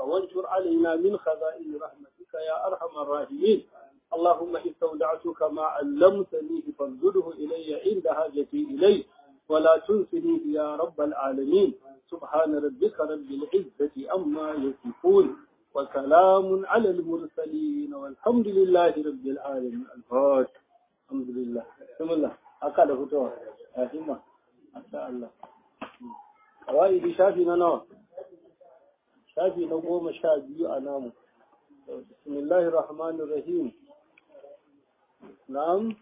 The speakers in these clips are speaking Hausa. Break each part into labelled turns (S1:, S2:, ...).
S1: وانشر علينا من خزائن رحمتك يا أرحم الراحمين اللهم استودعتك ما علمتني فانزله إلي عند حاجتي إليه ولا تنسنيه يا رب العالمين سبحان ربك رب العزة أما يصفون وسلام على المرسلين والحمد لله رب العالمين الفاتح الحمد لله بسم الله أكاد فتوى أهما ما شاء الله قوائد شافي نوى شافي نقوم شابي أنام بسم الله الرحمن الرحيم نعم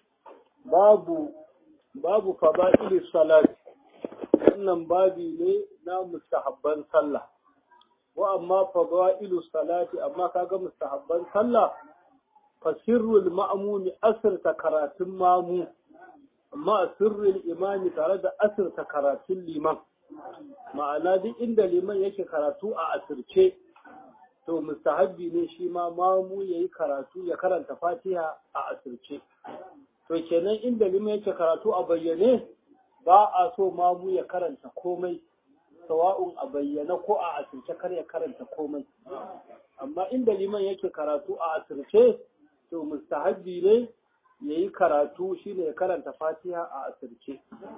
S1: باب babu fada'ili salat wannan babi ne na mustahabban sallah wa amma fada'ilu salati amma kaga mustahabban sallah fa sirrul ma'mumi asirta karatun mamu amma sirrul imami tare da asirta karatun liman ma'ana duk inda liman yake karatu a asirce to mustahabbi ne shi ma mamu yayi karatu ya karanta fatiha a asirce to kenan inda lima yake karatu a bayyane ba a so mamu ya karanta komai sawa'un a bayyane ko a asirce kar ya karanta komai amma inda liman yake karatu a asirce to mustahabbi ne ya yi karatu shine ya karanta fatiha a asirce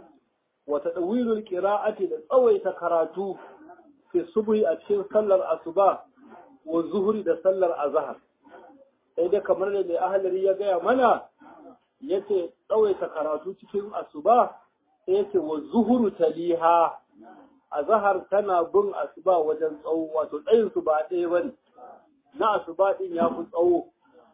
S1: wata ɗawilul ƙira'ati da tsawaita karatu fi subhi a cikin sallar asuba wa zuhuri da sallar azahar sai dai kamar da mai ahalari ya gaya mana yace tsawaita karatu cikin asuba sai yace wa zuhuru taliha azhar tana bin asuba wajen tsawo wato tsayin su ba ɗaya bane na asuba din ya fi tsawo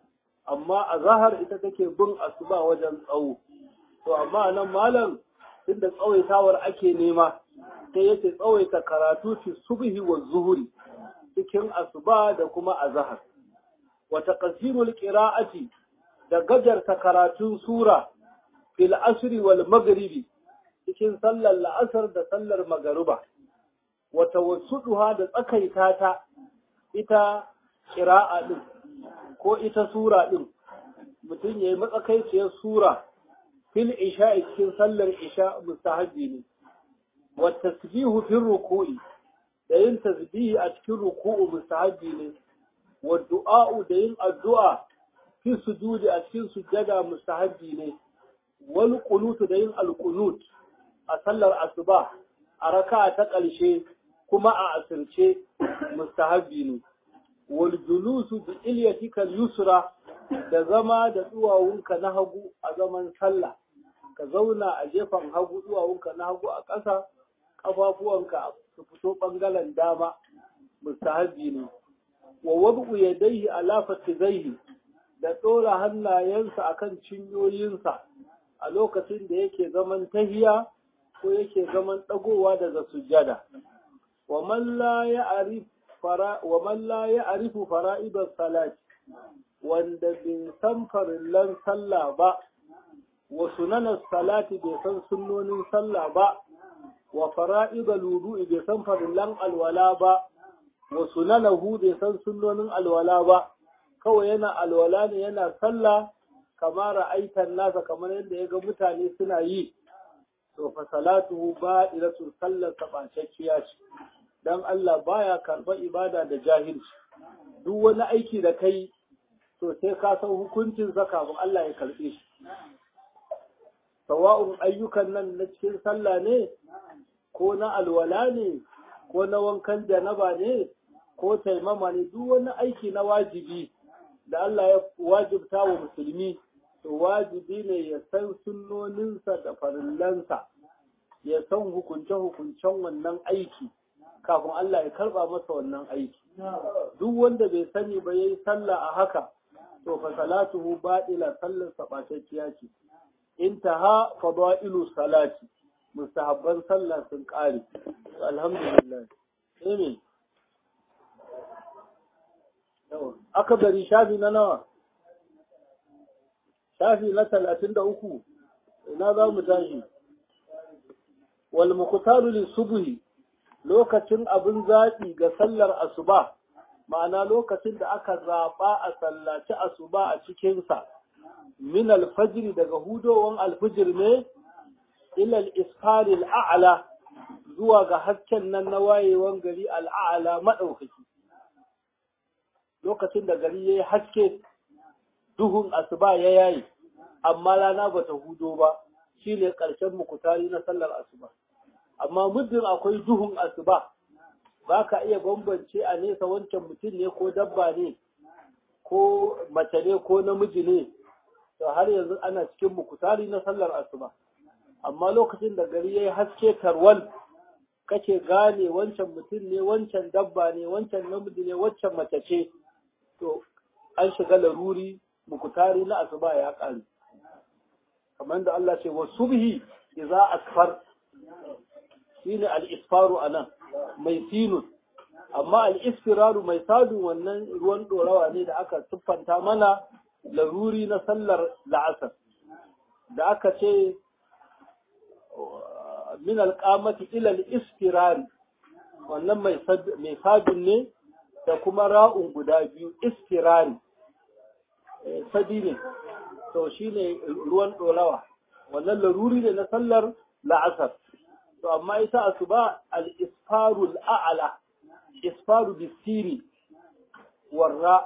S1: amma azhar ita take bin asuba wajen tsawo to amma nan malam tunda tsawaitawar ake nema sai yace tsawaita karatu fi subhi wa zuhuri cikin asuba da kuma azhar wa taqsirul qira'ati da gajarta karatun sura fil asri wal maghribi cikin sallar la'asar da sallar magaruba wa tawassuduha da tsakaita ta ita qira'a din ko ita sura din mutum yayi matsakaiciyar sura fil isha cikin sallar isha mustahabbi ne wa tasbihu fil ruku'i da yin tasbihi a cikin ruku'u mustahabbi ne wa du'a da yin addu'a fi sujudi a cikin sujjada mustahabbi ne wal qunut da yin al qunut a sallar asuba a raka'a ta ƙarshe kuma a asirce mustahabbi ne wal julusu bi ilyatika yusra da zama da duwawunka na hagu a zaman sallah ka zauna a gefen hagu duwawunka na hagu a ƙasa ƙafafuwanka su fito ɓangaren dama mustahabbi ne wa wabu yadayhi ala fatizaihi da ɗora hannayensa akan cinyoyinsa a lokacin da yake zaman tahiya ko yake zaman ɗagowa daga sujjada. Wa man la ya arifu fara'ibar salati wanda bai san farillan sallah ba, wa sunanar salati bai san sunnonin sallah ba, wa fara'ibar ludu'i bai san farillan alwala ba, wa sunanahu bai san sunnonin alwala ba. kawai yana alwala ne yana sallah kamar ra'aitan nasa kamar yadda ya ga mutane suna yi to fa salatuhu ba'ilatu sallar tabacakkiya ce dan Allah baya karba ibada da jahilci duk wani aiki da kai to sai ka san hukuncin sa kafin Allah ya karbe shi sawa'un ayyukan nan na cikin sallah ne ko na alwala ne ko na wankan janaba ne ko taimama ne duk wani aiki na wajibi da Allah ya wajibta wa musulmi to wajibi ne ya san sunnoninsa da farillansa ya san hukunce-hukuncen wannan aiki kafin Allah ya karba masa wannan aiki duk wanda bai sani ba yayi sallah a haka to fa salatuhu batila sallar sabatacciya ce intaha fadailu salati mustahabban sallah sun kare alhamdulillah amen aka bari shafi na nawa shafi na talatin da uku ina za mu tashi wal muqtaru li subhi lokacin abin zaɓi ga sallar asuba ma'ana lokacin da aka zaɓa a sallaci asuba a cikinsa min alfajiri daga hudowan alfijir ne ilal isfaril a'la zuwa ga hasken nan na wayewan gari al'a'la maɗaukaki lokacin da gari yayi haske duhun asuba ya yayi amma rana bata hudo ba shine ƙarshen mukutari na sallar asuba amma muddin akwai duhun asuba ba ka iya bambance a nesa wancan mutum ne ko dabba ne ko mace ne ko namiji ne to har yanzu ana cikin mukutari na sallar asuba amma lokacin da gari ya yi haske tarwal kake gane wancan mutum ne wancan dabba ne wancan namiji ne wancan mace ce to an shiga laruri mukutari na asuba ya ƙare kamar da Allah ce wa subhi idza asfar shine al-isfaru anan mai sinun amma al-isfiraru mai sadu wannan ruwan dorawa ne da aka siffanta mana laruri na sallar la'asar da aka ce min al-qamati ila al-isfirari wannan mai sadun ne da kuma ra'un guda biyu isfirari sadi ne to shine ruwan dorawa wannan laruri ne na sallar la'asar to amma ita asuba al-isfaru al-a'la isfaru bisiri warra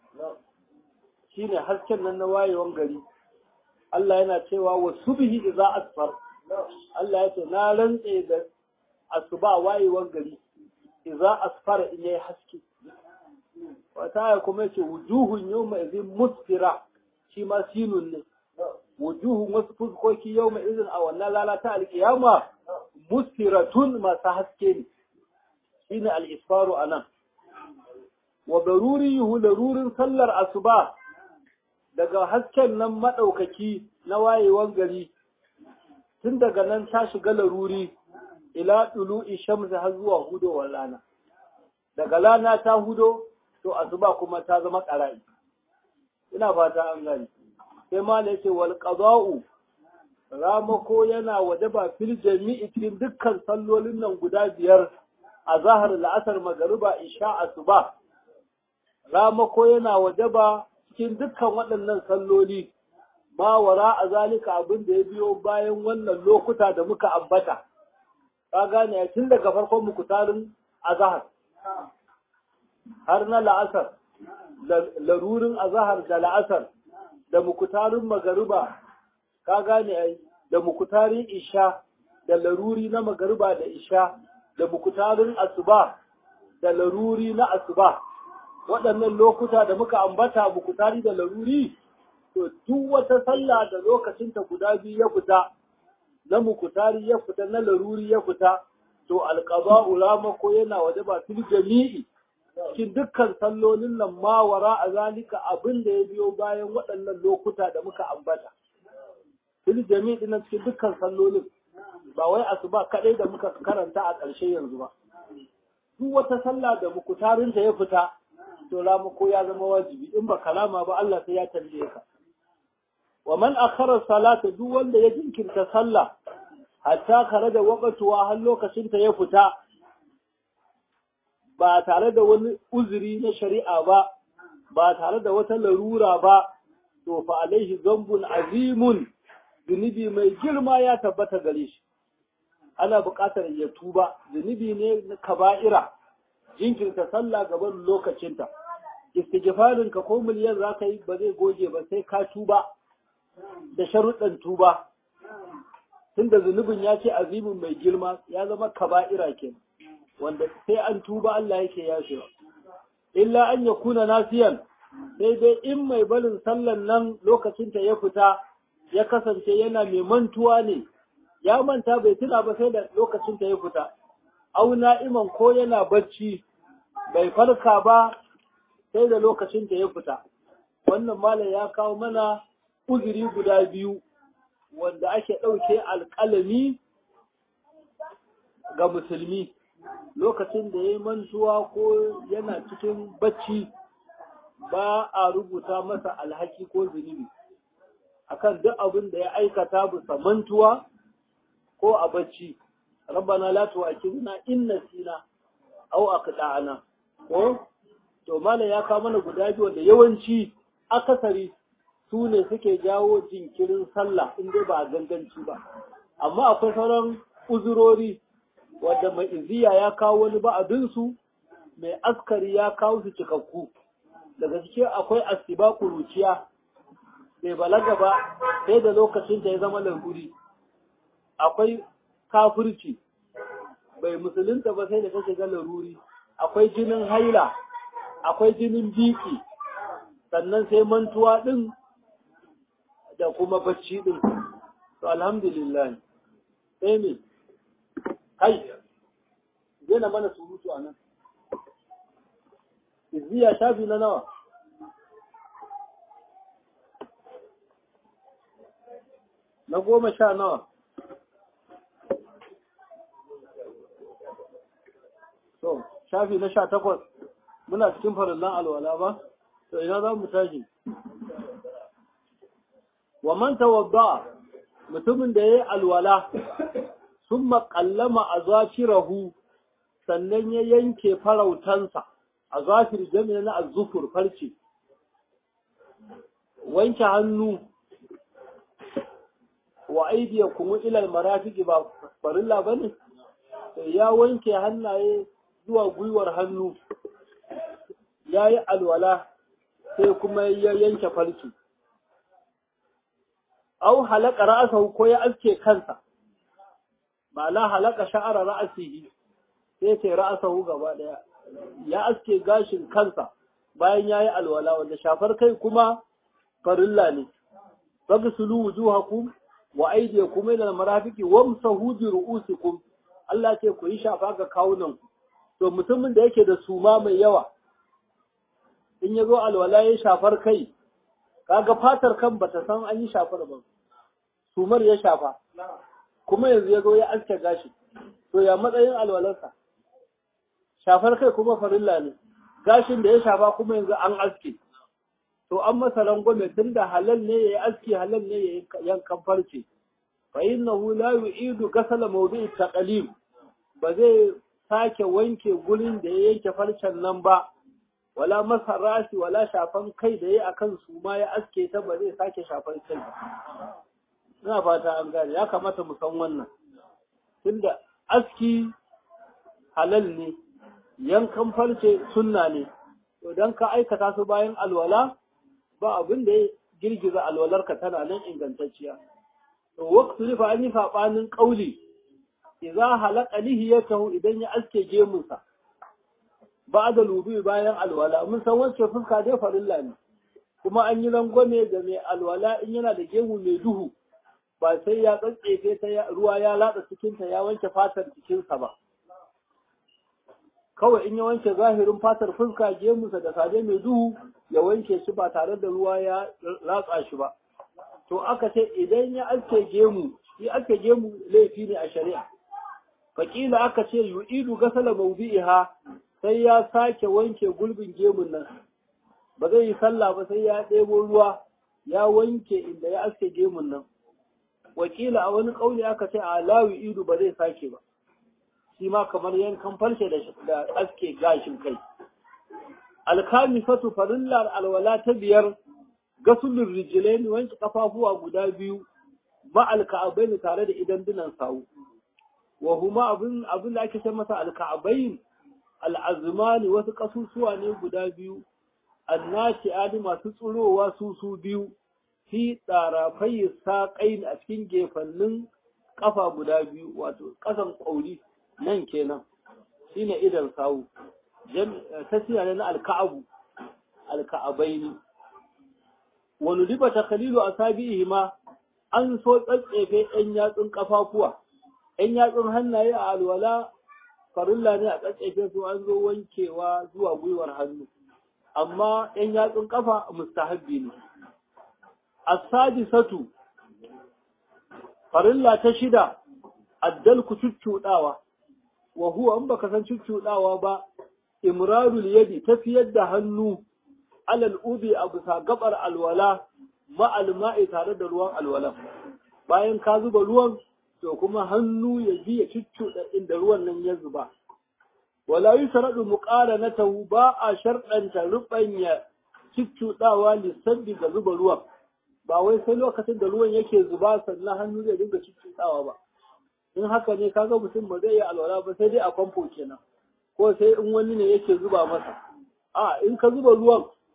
S1: shine hasken nan na wayewan gari Allah yana cewa wa subhi idza asfar Allah ya ce na rantse da asuba wayewan gari idza asfara in yayi haske wata ya kuma ce wujuhun yawma idhin musfira shi ma sinun ne wujuhun wasu fuskoki yawma idhin a wannan lalata alkiyama musfiratun masu haske ne shine al-isfaru anan wa daruriyuhu darurin sallar asuba daga hasken nan madaukaki na wayewan gari tun daga nan ta shiga laruri ila dulu'i shamsi har zuwa hudowar rana daga rana ta hudo to asuba kuma ta zama ƙara'i ina fata an gani sai ma ne ce wal qada'u ramako yana wajaba fil jami'i cikin dukkan sallolin nan guda biyar a zahar la'asar magariba isha asuba ramako yana wajaba cikin dukkan waɗannan salloli ma wara a zalika abin da ya biyo bayan wannan lokuta da muka ambata ka gane tun daga farkon mukutarin azahar har na la'asar larurin azahar da la'asar da mukutarin magariba ka gane ai da mukutarin isha da laruri na magariba da isha da mukutarin asuba da laruri na asuba waɗannan lokuta da muka ambata mukutari da laruri to duk wata sallah da lokacinta guda biyu ya fita na mukutari ya fita na laruri ya fita to alqada'u ramako yana wajaba fil jami'i cikin dukkan sallolin nan ma wara a zalika abin da ya biyo bayan waɗannan lokuta da muka ambata fil jami'i dinan cikin dukkan sallolin ba wai asuba kadai da muka karanta a ƙarshe yanzu ba duk wata sallah da mukutarinta ya fita to ramako ya zama wajibi in ba kalama ba Allah sai ya tambaye ka wa man akhara salata duk wanda ya jinkirta sallah hatta kharaja waqtuha har lokacin ta ya fita ba tare da wani uzuri na shari'a ba ba tare da wata larura ba to fa alaihi zambun azimun zunubi mai girma ya tabbata gare shi ana buƙatar ya tuba zunubi ne na kaba'ira jinkirta sallah gaban lokacinta istighfarin ka ko miliyan za ka yi ba zai goge ba sai ka tuba da sharuɗan tuba tunda zunubin ya ce azimin mai girma ya zama kaba'ira ke wanda sai an tuba Allah yake yashewa illa an ya kuna nasiyan sai dai in mai barin sallan nan lokacinta ya fita ya kasance yana mai mantuwa ne ya manta bai tuna ba sai da lokacinta ya fita au na'iman ko yana bacci bai farka ba sai da lokacinta ya fita wannan malam ya kawo mana uzuri guda biyu wanda ake ɗauke alƙalami ga musulmi lokacin da ya yi mantuwa ko yana cikin bacci ba a rubuta masa alhaki ko zunubi akan duk abin da ya aikata bisa mantuwa ko a bacci rabbana la tu'akhidna in nasina aw aqta'na ko to malam ya kawo mana guda biyu wanda yawanci akasari su ne suke jawo jinkirin sallah in dai ba a ganganci ba amma akwai sauran uzurori wadda mai iziya ya kawo wani ba'adinsu mai askari ya kawo su cikakku daga cikin akwai asiba kuruciya bai balaga ba sai da lokacin da ya zama laruri akwai kafirci bai musulunta ba sai da ta shiga laruri akwai jinin haila akwai jinin biki sannan sai mantuwa din da kuma bacci din to alhamdulillah sai me kai na mana surutu a nan izziya shafi na nawa na goma sha nawa to shafi na sha takwas muna cikin farillan alwala ba to ina za mu tashi wa man tawadda mutumin da yayi alwala summa qallama azafirahu sannan ya yanke farautansa azafir jami'a na azzufur farce wanke hannu wa aidiyakum ila almarafiqi ba farilla bane ya wanke hannaye zuwa gwiwar hannu yayi alwala sai kuma ya yanke farce au halaka ra'asahu ko ya aske kansa ba la halaka sha'ara ra'asihi sai ce ra'asahu gaba daya ya aske gashin kansa bayan yayi alwala wanda shafar kai kuma farilla ne fagsulu wujuhakum wa aydiyakum ila almarafiqi wamsahu bi ru'usikum Allah ce ku yi shafa ga kawunan to mutumin da yake da suma mai yawa in ya zo alwala ya shafar kai kaga fatar kan bata san an yi shafar ba sumar ya shafa kuma yanzu ya zo ya aske gashi to ya matsayin alwalarsa shafar kai kuma farilla ne gashin da ya shafa kuma yanzu an aske to an masa rangwame tun da halal ne ya yi aski halal ne ya yi yankan farce fa innahu la yu'idu gasala mawdi'i taqlim ba zai sake wanke gurin da ya yanke farcen nan ba wala masa rashi wala shafan kai da ya akan su ma ya aske ta ba zai sake shafan kai ba ina fata an gane ya kamata mu san wannan tunda aski halal ne yankan farce sunna ne to dan ka aikata su bayan alwala ba abin da ya girgiza alwalarka tana nan ingantacciya to waqtu lifa an yi sabanin qauli idza halaka lihiyatahu idan ya aske gemunsa ba'da lubi bayan alwala mun san wacce fuska dai farilla ne kuma an yi rangwame da mai alwala in yana da gemu mai duhu ba sai ya tsatsefe ta ruwa ya latsa cikinta ya wanke fatar jikinsa ba kawai in ya wanke zahirin fatar fuska gemunsa da sade mai duhu ya wanke shi ba tare da ruwa ya latsa shi ba to aka ce idan ya aske gemu shi aske gemu laifi ne a shari'a fakila aka ce yu'idu gasala mawdi'iha sai ya sake wanke gulbin gemun nan ba zai yi sallah ba sai ya ɗebo ruwa ya wanke inda ya aske gemun nan wakila a wani ƙauni aka ce a lawi idu ba zai sake ba shi ma kamar yankan farce da aske gashin kai alkamisatu farillar alwala ta biyar gasulun rijilaini wanke kafafuwa guda biyu ma alka'abaini tare da idan dinan sawu wa huma abin abin da ake ce masa alka'abain al'azmani wasu kasusuwa ne guda biyu annaci adi masu tsurowa su su biyu fi tsarafai saƙai a cikin gefannin ƙafa guda biyu wato ƙasan ƙauri nan kenan shine idan sawu tasira ne na alka'abu alka'abaini wani riba ta khalilu a sabi'ihi ma an so tsatsefe ‘yan yatsun ƙafafuwa ‘yan yatsun hannaye a alwala farilla ne a tsatsefe su an zo wankewa zuwa gwiwar hannu amma ‘yan yatsun ƙafa mustahabbi ne as-sadisatu farilla ta shida addalku cuccuɗawa wa huwa in baka san cuccuɗawa ba imrarul yadi tafiyar da hannu alal ubi a bisa gabar alwala ma'al ma'i tare da ruwan alwala bayan ka zuba ruwan to kuma hannu ya bi ya cuccuɗa inda ruwan nan ya zuba wala yusradu muqaranatahu ba a sharɗanta rubanya cuccuɗawa lissabbi ga zuba ruwan ba wai sai lokacin da ruwan yake zuba sannan hannu zai dinga cuccuɗawa ba in haka ne kaga mutum ba zai yi alwala ba sai dai a famfo kenan ko sai in wani ne yake zuba masa a in ka zuba ruwan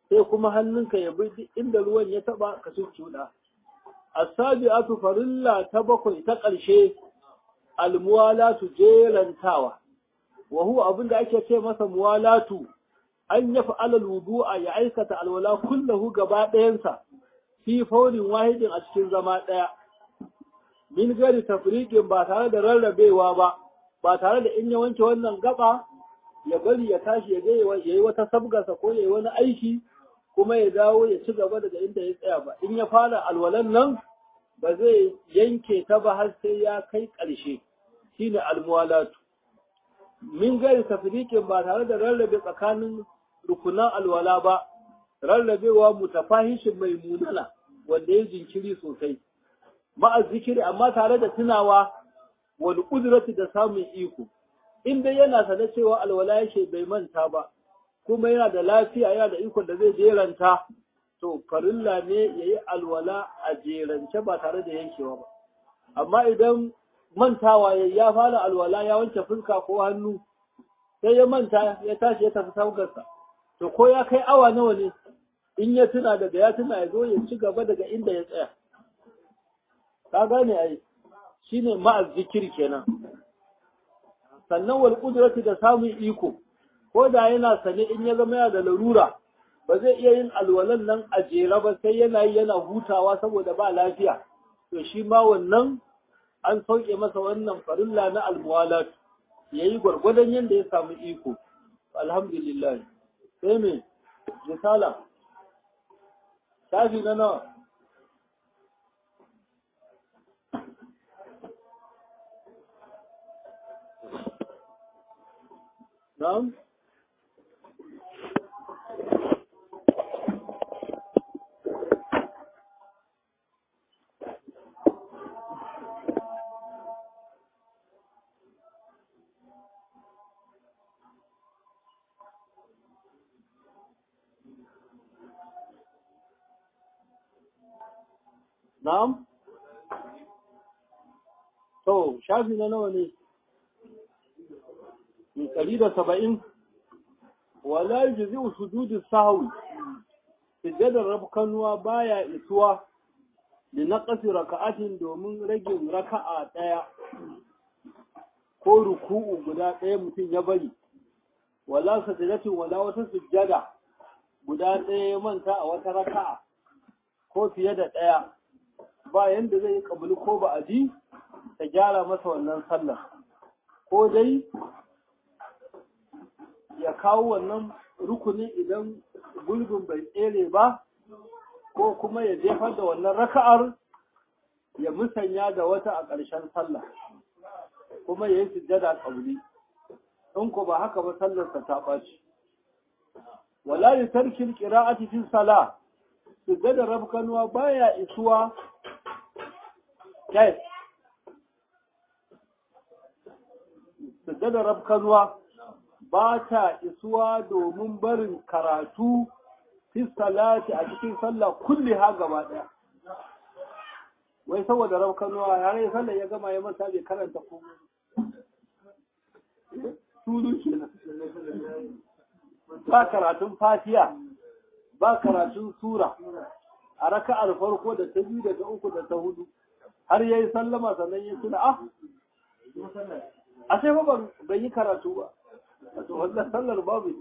S1: sai kuma hannunka ya bi duk inda ruwan ya taba ka cuccuɗa asabi'atu farilla ta bakwai ta ƙarshe almuwalatu jerantawa wa huwa abinda ake ce masa muwalatu an yafi alal wudu'a ya aikata alwala kullahu gaba ɗayansa fi faurin wahidin a cikin zama ɗaya min gari tafriqin ba tare da rarrabewa ba ba tare da in ya wanke wannan gaba ya bari ya tashi ya je ya yi wata sabgarsa ko ya yi wani aiki kuma ya dawo ya ci gaba daga inda ya tsaya ba in ya fara alwalan nan ba zai yanke ta ba har sai ya kai ƙarshe shine almuwalatu min gari tafriqin ba tare da rarrabe tsakanin rukunan alwala ba rarrabewa mutafahishin mai munana wanda ya jinkiri sosai ma'a zikiri amma tare da tunawa wal qudrati da samun iko in dai yana sane cewa alwala yake bai manta ba kuma yana da lafiya yana da ikon da zai jeranta to farilla ne yayi alwala a jerance ba tare da yankewa ba amma idan mantawa ya ya fara alwala ya wanke fuska ko hannu sai ya manta ya tashi ya tafi saukarsa to ko ya kai awa nawa ne in ya tuna daga ya tuna ya zo ya ci gaba daga inda ya tsaya ka gane ai shine ma'az zikiri kenan sannan wal qudrati da samun iko ko da yana sane in ya zama yana da larura ba zai iya yin alwalan nan a jere ba sai yana yi yana hutawa saboda ba lafiya to shi ma wannan an sauke masa wannan farilla na almuwalat yayi gwargwadon yanda ya samu iko alhamdulillah sai me misala shafi na nawa Na'am? Na'am? To, shafi na nawa ne? ɗari da saba'in wala yuzi sujudi sahwi sujadar rabkanuwa baya isuwa da naqasi raka'atin domin rage raka'a ɗaya ko ruku'u guda ɗaya mutum ya bari wala sajadatin wala wata sujjada guda ɗaya ya manta a wata raka'a ko fiye da ɗaya ba yanda zai yi kabuli ko ba a ji ta gyara masa wannan sallar ko dai ya kawo wannan rukuni idan gulbin bai tsere ba ko kuma ya jefar da wannan raka'ar ya musanya da wata a ƙarshen sallah kuma ya yi sujjada ƙauli in ko ba haka ba sallarsa ta ɓaci wala li tarkil qira'ati fi salah sujjada rabkanuwa baya isuwa kai sujjada rabkanuwa ba ta isuwa domin barin karatu fi salati a cikin sallah kulli ha gaba daya wai saboda raukanuwa ya rai sallah ya gama ya manta bai karanta komai tulu kenan ba karatun fatiya ba karatun sura a raka'ar farko da ta biyu da ta uku da ta hudu har yayi sallama sannan ya tuna ah a sai ba ban yi karatu ba wato wannan sallar babu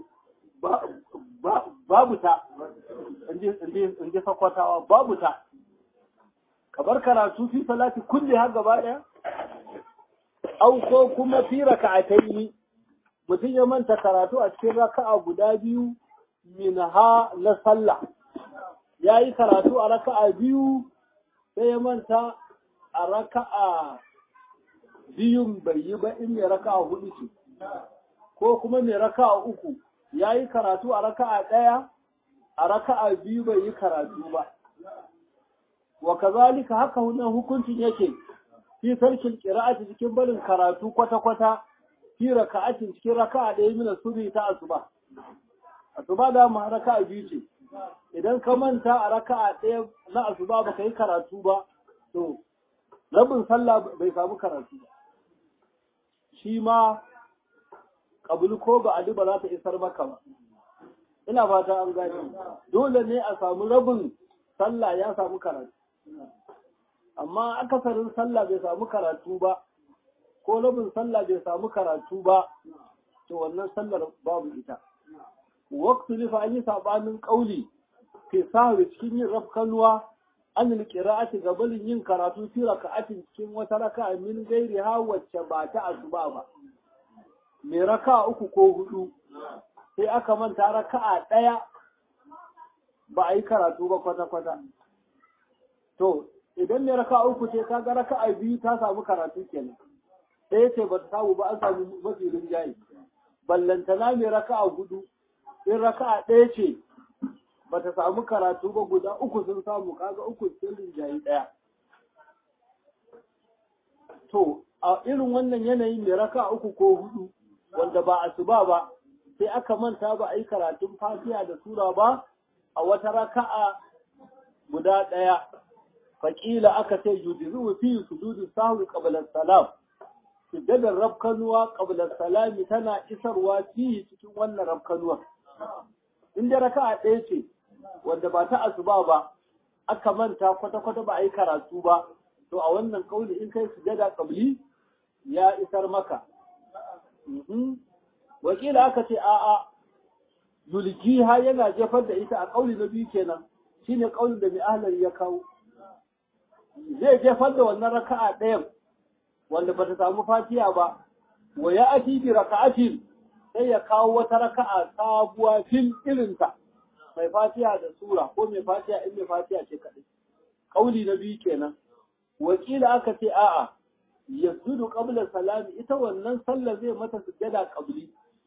S1: babu ta in ji sakwatawa babu ta kabar karatu fi salati kulli har gaba daya au ko kuma fi raka'ataini mutum ya manta karatu a cikin raka'a guda biyu minha na sallah yayi karatu a raka'a biyu sai ya manta a raka'a biyun bai yi ba in mai raka'a hudu ce ko kuma mai raka'a uku ya yi karatu a raka'a ɗaya a raka'a biyu bai yi karatu ba wa kazalika haka wannan hukuncin yake fi sarkin qira'ati cikin barin karatu kwata-kwata fi raka'atin cikin raka'a ɗaya mina suri ta asuba asuba da ma raka'a biyu ce idan ka manta a raka'a ɗaya na asuba baka yi karatu ba to rabin sallah bai samu karatu ba shi ma ƙabul ko ba adi ba za ta isar maka ba ina fata an gani dole ne a samu rabin sallah ya samu karatu amma akasarin sallah bai samu karatu ba ko rabin sallah bai samu karatu ba to wannan sallar babu ita waqtu li fa yi sabanin qauli fi sahwi cikin yin rafkanuwa an alqira'ati gabalin yin karatu fi raka'atin cikin wata raka'a min gairi ha wacce ba ta asuba ba me raka'a uku ko hudu sai aka manta raka'a daya ba a yi karatu ba kwata kwata to idan me raka'a uku ce kaga raka'a biyu ta samu karatu kenan ɗaya ce ba ta samu ba an samu mafi rinjaye ballantana mai raka'a hudu in raka'a ɗaya ce ba ta samu karatu ba guda uku sun samu kaga uku sun rinjaye ɗaya to a irin wannan yanayin mai raka'a uku ko hudu wanda ba asuba ba sai aka manta ba a yi karatun fatiha da sura ba a wata raka'a guda ɗaya faƙila aka ce yudizu fi sujudi sahwi qabla salam sujjadar rabkanuwa qabla salami tana isarwa fihi cikin wannan rabkanuwa in da raka'a ɗaya ce wanda ba ta asuba ba aka manta kwata-kwata ba a yi karatu ba to a wannan kauli in kai sujjada qabli ya isar maka wakila aka ce a'a yuljiha yana jefar da ita a kauli na biyu kenan shine kaulin da mai ahlari ya kawo zai jefar da wannan raka'a ɗayan wanda bata samu fatiha ba wa ya ati bi raka'atin sai ya kawo wata raka'a sabuwa fil irinta mai fatiha da sura ko mai fatiha in mai fatiha ce kadai kauli na biyu kenan wakila aka ce a'a yasjudu qabla salami ita wannan sallar zai mata sujjada qabli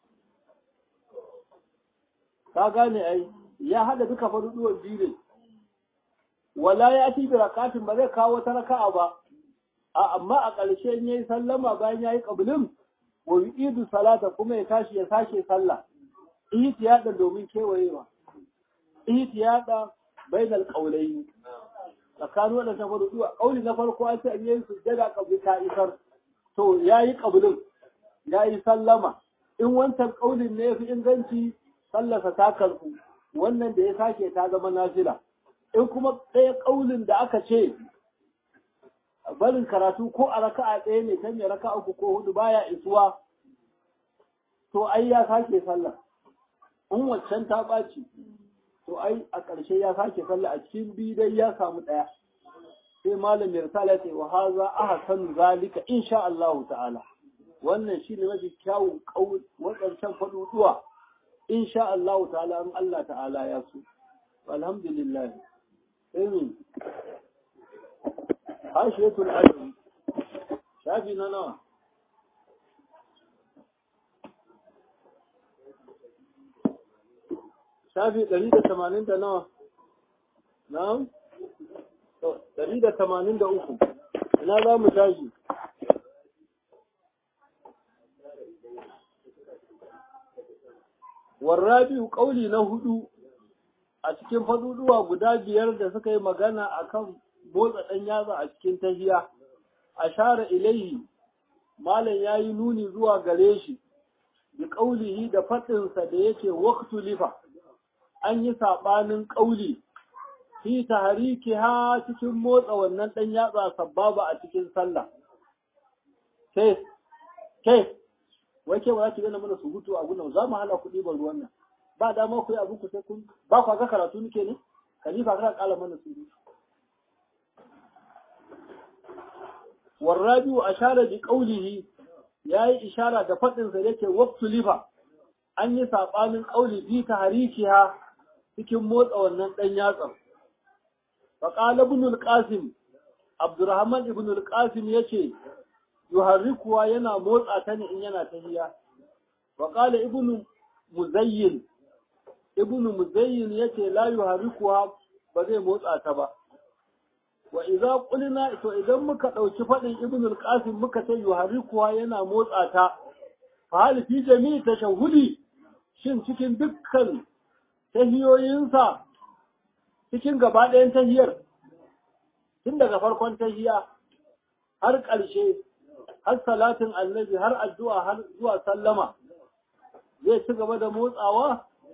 S1: ka gane ai ya hada duka faruduwan biyu ne wala ya ati bi raka'atin ba zai kawo wata raka'a ba a amma a ƙarshe in yayi sallama bayan yayi qablin wa yu'idu salata kuma ya tashi ya sake sallah ihtiyada domin kewayewa ihtiyada bainal qawlayn tsakanin wannan ta faru zuwa kauli na farko an ce an yi sujjada qabli ta isar to yayi qablin yayi sallama in wancan kaulin ne yafi inganci sallarsa ta karbu wannan da ya sake ta zama nafila in kuma ɗaya kaulin da aka ce barin karatu ko a raka'a ɗaya ne kan ya raka uku ko hudu baya isuwa to ai ya sake sallah in waccan ta ɓaci to ai a ƙarshe ya sake sallah a cikin biyu dai ya samu ɗaya sai malam ya risala ce wa haza ahsanu zalika insha Allah ta'ala wannan shine mafi kyawun qaul wadancan faduduwa insha Allah ta'ala in Allah ta'ala ya so alhamdulillah amin hashiyatul ajri shafi na nawa shafi ɗari da tamanin da nawa na'am ɗari da tamanin da uku ina za mu tashi warrabi'u ƙauli na hudu a cikin faduduwa guda biyar da suka yi magana akan motsa ɗan yatsa a cikin tahiya a share ilaihi malam ya yi nuni zuwa gare shi bi ƙaulihi da faɗinsa da yake waktu lifa an yi saɓanin ƙauli fi tahariki ha cikin motsa wannan ɗan yatsa sababa a cikin sallah ke ke wai ke ba za ki gana mana surutu a gunan za mu hana kuɗi ban ruwan nan ba dama ku yi abin ku sai kun ba ku ga karatu nake ne khalifa kana kala mana surutu warrabiu ashara bi qawlihi yayi ishara da fadin sa yake waqtu lifa an yi sabanin qawli bi tahrikiha cikin motsa wannan dan yatsa fa qala ibn al-qasim abdurrahman ibn al-qasim yace yuharrikuwa yana motsa ta ne in yana tahiya wa qala ibn muzayyin ibn muzayyin yace la yuharrikuwa ba zai motsa ta ba wa idza qulna to idan muka dauki fadin ibn al-qasim muka ce yuharrikuwa yana motsa ta fa hal fi jami'i tashahhudi shin cikin dukkan tahiyoyinsa cikin gaba ɗayan tahiyar tun daga farkon tahiya har ƙarshe har salatin annabi har addu'a har zuwa sallama zai ci gaba da motsawa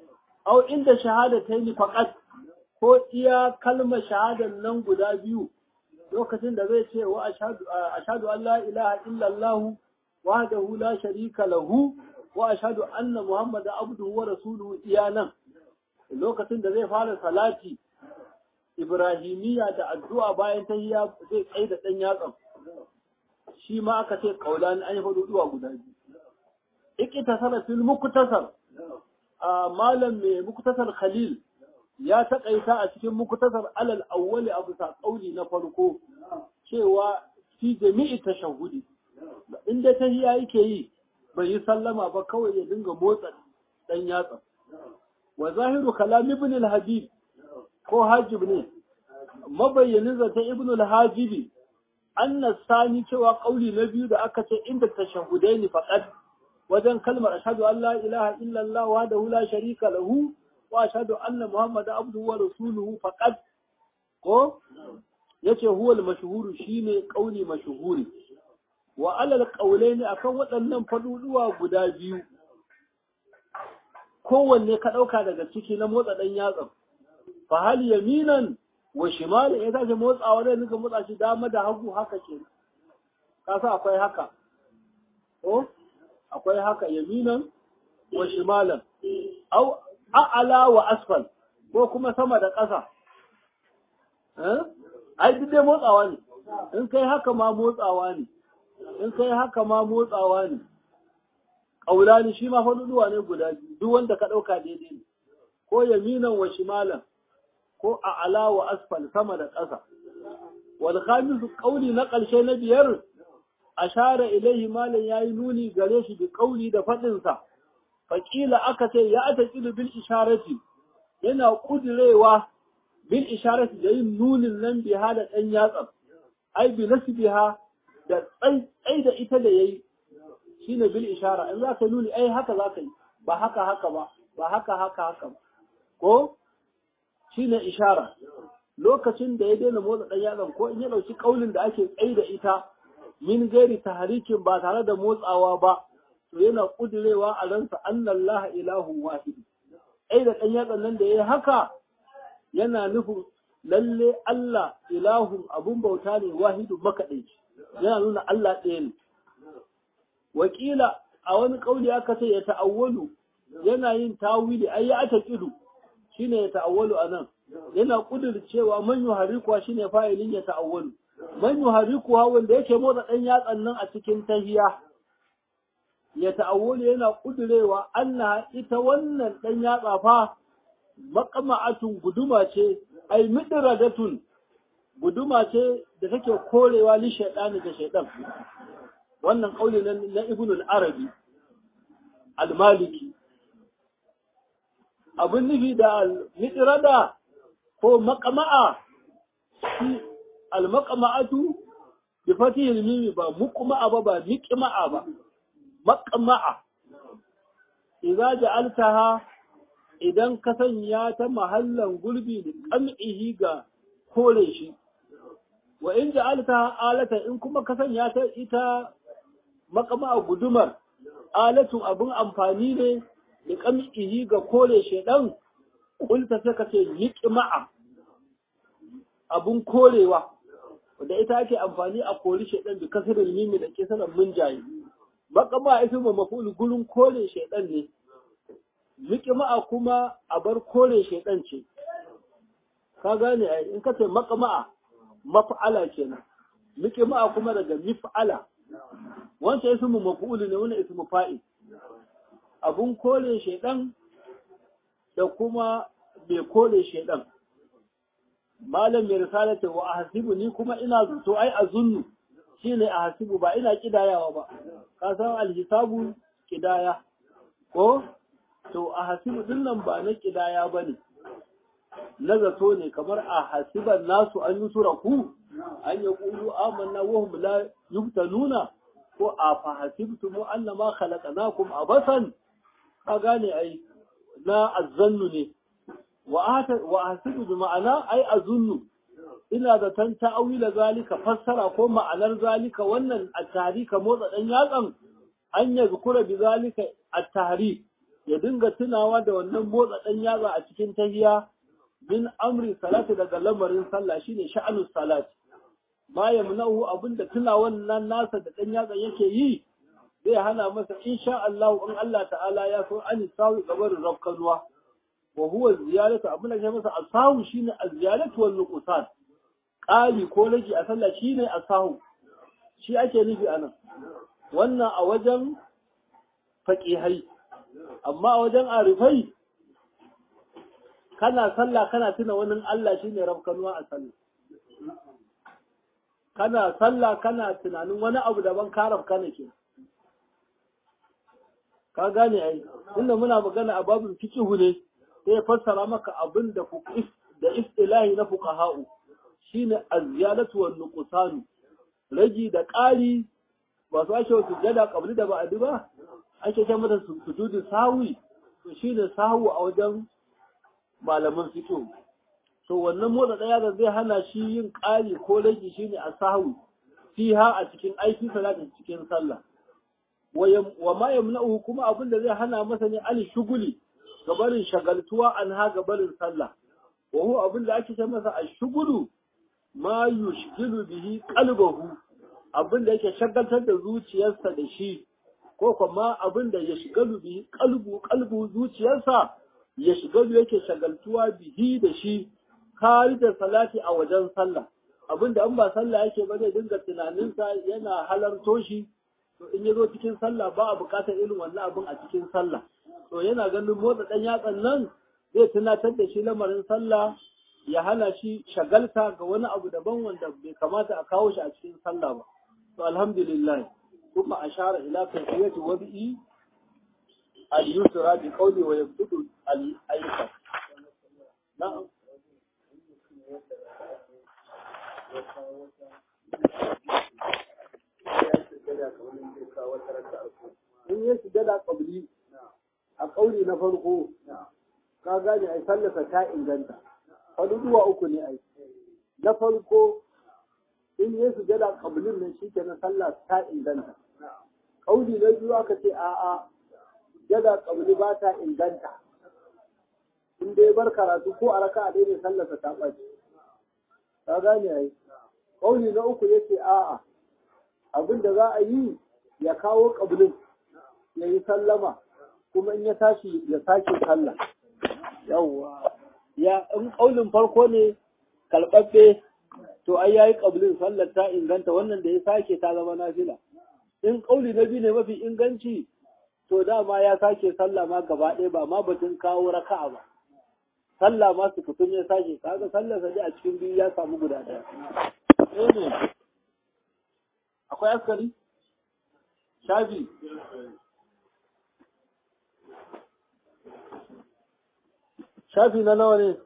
S1: au inda shahadatayn faqat ko iya kalmar shahadan nan guda biyu lokacin da zai ce wa ashhadu an la ilaha illallah wahdahu la sharika lahu wa ashhadu anna muhammadan abduhu wa rasuluhu iya nan lokacin da zai fara salati ibrahimiya da addu'a bayan tahiyya zai kai da dan yatsan shi ma aka ce kaulani an yi faɗo duwa guda biyu ikita fil muktasar a malam mai muktasar khalil ya taƙaita a cikin muktasar alal awwali a bisa ƙauli na farko cewa fi jami'i tashahudi in dai tahiyya yake yi bai yi sallama ba kawai ya dinga motsa dan yatsa wa zahiru kalam ibn al-habib ko hajib ne mabayyanin zata ibn al-hajibi anna sani cewa ƙauli na biyu da aka ce inda tashahudaini faqad wajen kalmar ashhadu an la ilaha illallah wahdahu la sharika lahu wa ashhadu anna muhammadan abduhu wa rasuluhu faqad ko yace huwa al-mashhur shine qauli mashhuri wa alal qawlaini akan waɗannan faduduwa guda biyu kowanne ka dauka daga ciki na motsa dan yatsa fa hal yaminan wa shimalin ya tashi motsawa da nika motsa shi dama da hagu haka ke kasa akwai haka ko akwai haka yaminan wa shimalan au a'ala wa asfal ko kuma sama da ƙasa eh ai duk dai motsawa ne in kai haka ma motsawa ne in kai haka ma motsawa ne ƙaulani shi ma faduduwa ne guda biyu duk wanda ka ɗauka daidai ne ko yaminan wa shimalan ko a ala wa asfal sama da ƙasa wal khamisu qawli na ƙarshe na biyar ashara ilaihi malan yayi nuni gare shi bi qawli da fadin sa faqila aka ce ya ataqilu bil isharati yana kudirewa bil isharati da yin nunin nan bi hada dan yatsa ai bi nasbiha da tsai da ita da yayi shine bil ishara in za ka nuni ai haka za ka yi ba haka haka ba ba haka haka haka ba ko shine ishara lokacin da ya daina motsa dan yatsan ko in ya dauki kaulin da ake tsayi da ita min gairi tahrikin ba tare da motsawa ba to yana kudirewa a ransa annallahu ilahu wahid ai da dan yatsan nan da yayi haka yana nufin lalle Allah ilahun abun bauta ne wahidu makaɗaici yana nuna Allah ɗaya ne wakila a wani kauli aka ce ya ta'awwalu yana yin tawili ai ya ta kidu shine ya ta'awwalu anan yana cewa man yuharikuwa shine fa'ilin ya ta'awwalu man yuharikuwa wanda yake motsa dan yatsan nan a cikin tahiya ya ta'awwalu yana kudurewa anna ita wannan dan yatsa fa maqama'atun guduma ce ai midradatun guduma ce da take korewa li shaydani da shaydan wannan kauli na ibn al-arabi al-maliki abin nufi da al-midrada ko maqama'a shi al-maqama'atu bi fatihi al-mim ba muqma'a ba ba miqma'a ba maqma'a idza ja'altaha idan ka sanya ta mahallan gurbi da kam'ihi ga kore shi wa in ja'altaha alata in kuma ka sanya ta ita makama gudumar alatun abin amfani ne da kam'ihi ga kore shedan kulta sai ka ce niqma'a abun korewa wanda ita ake amfani a kori shedan da kasirin mimi da kisaran munjayi makama ismu maf'ul gurin kore shedan ne niqma'a kuma a bar kore shedan ce ka gane ai in ka ce makama'a maf'ala kenan niqma'a kuma daga mif'ala wancan ismu maf'ul ne wannan ismu fa'il abun kore shedan da kuma bai kore shedan malam mai risalata wa ahsibu ni kuma ina zato ai azunnu shine ahsibu ba ina kidayawa ba ka san alhisabu kidaya ko to ahsibu din nan ba na kidaya bane na zato ne kamar ahsiban nasu an yusraku an yaqulu amanna wa hum la yuftanuna ko a fahasibtum annama khalaqnakum abasan ka gane ai na azzannu ne wa ahsibu bi ma'ana ai azunnu ina da tan ta'awila zalika fassara ko ma'anar zalika wannan at-tahrika motsa dan yatsan an yazkura bi zalika at-tahrik ya dinga tunawa da wannan motsa dan yatsa a cikin tahiya min amri salati daga lamarin sallah shine sha'anu salati ma yamnahu abinda tunawan nan nasa da dan yatsa yake yi zai hana masa insha Allah in Allah ta'ala ya so an sawi gabar rabkanwa wa huwa ziyaratu abin da ya masa asahu shine az-ziyaratu wal nuqsan qali ko rage a sallah shine asahu shi ake nufi anan wannan a wajen faqihai amma a wajen arifai kana sallah kana tuna wani Allah shine rabkanwa a sallah kana sallah kana tunanin wani abu daban ka rabka ne ke ka gane ai inda muna magana a babin fiqhu ne sai ya fassara maka abin da da istilahi na fuqaha'u shine az-ziyadatu wan nuqsan ragi da ƙari ba su ake sujjada qabli da ba'di ba ake ce mata sujudu sawi to shine sahu a wajen malaman fiqh to wannan motsa daya da zai hana shi yin ƙari ko ragi shine a sahu fiha a cikin aiki salatin cikin sallah wa ma yamna'u kuma abin da zai hana masa ne ali shuguli gabarin shagaltuwa an ha gabarin sallah wa huwa abin da ake ce masa ashugulu ma yushgilu bihi qalbahu abin da yake shagaltar da zuciyarsa da shi ko kuma abin da ya shigalu bihi qalbu qalbu zuciyarsa ya shigalu yake shagaltuwa bihi da shi kari da salati a wajen sallah abin da an ba sallah yake ba zai dinga tunaninsa yana halarto shi to in ya zo cikin sallah ba a buƙatar irin wannan abin a cikin sallah to yana ganin motsa ɗan yatsan nan zai tunatar da shi lamarin sallah ya hana shi shagalta ga wani abu daban wanda bai kamata a kawo shi a cikin sallah ba to alhamdulillah kuma ashara ila kayfiyati wadi'i al-yusra bi qawli wa yabdu al-aysar na'am in yi sujada qabli a ƙauri na farko ka gane ai sallasa ta inganta faduduwa uku ne ai na farko in yi sujada qablin nan shi ke na sallah ta inganta ƙauri na biyu aka ce a'a sujada qabli ba ta inganta in dai bar karatu ko a raka a daidai sallasa ta ɓace ka gane ai ƙauri na uku yace a'a abin da za a yi ya kawo ƙablin ya yi sallama kuma in ya tashi ya sake sallah yawwa ya in ƙaulin farko ne kalɓaɓɓe to ai yayi ƙablin sallar ta inganta wannan da ya sake ta zama nafila in ƙauli na biyu ne mafi inganci to dama ya sake sallah ma gaba ɗaya ba ma batun kawo raka'a ba sallah ma su fitin ya sake kaga sallar sa a cikin biyu ya samu guda ɗaya ne akwai askari shafi shafi na nawa ne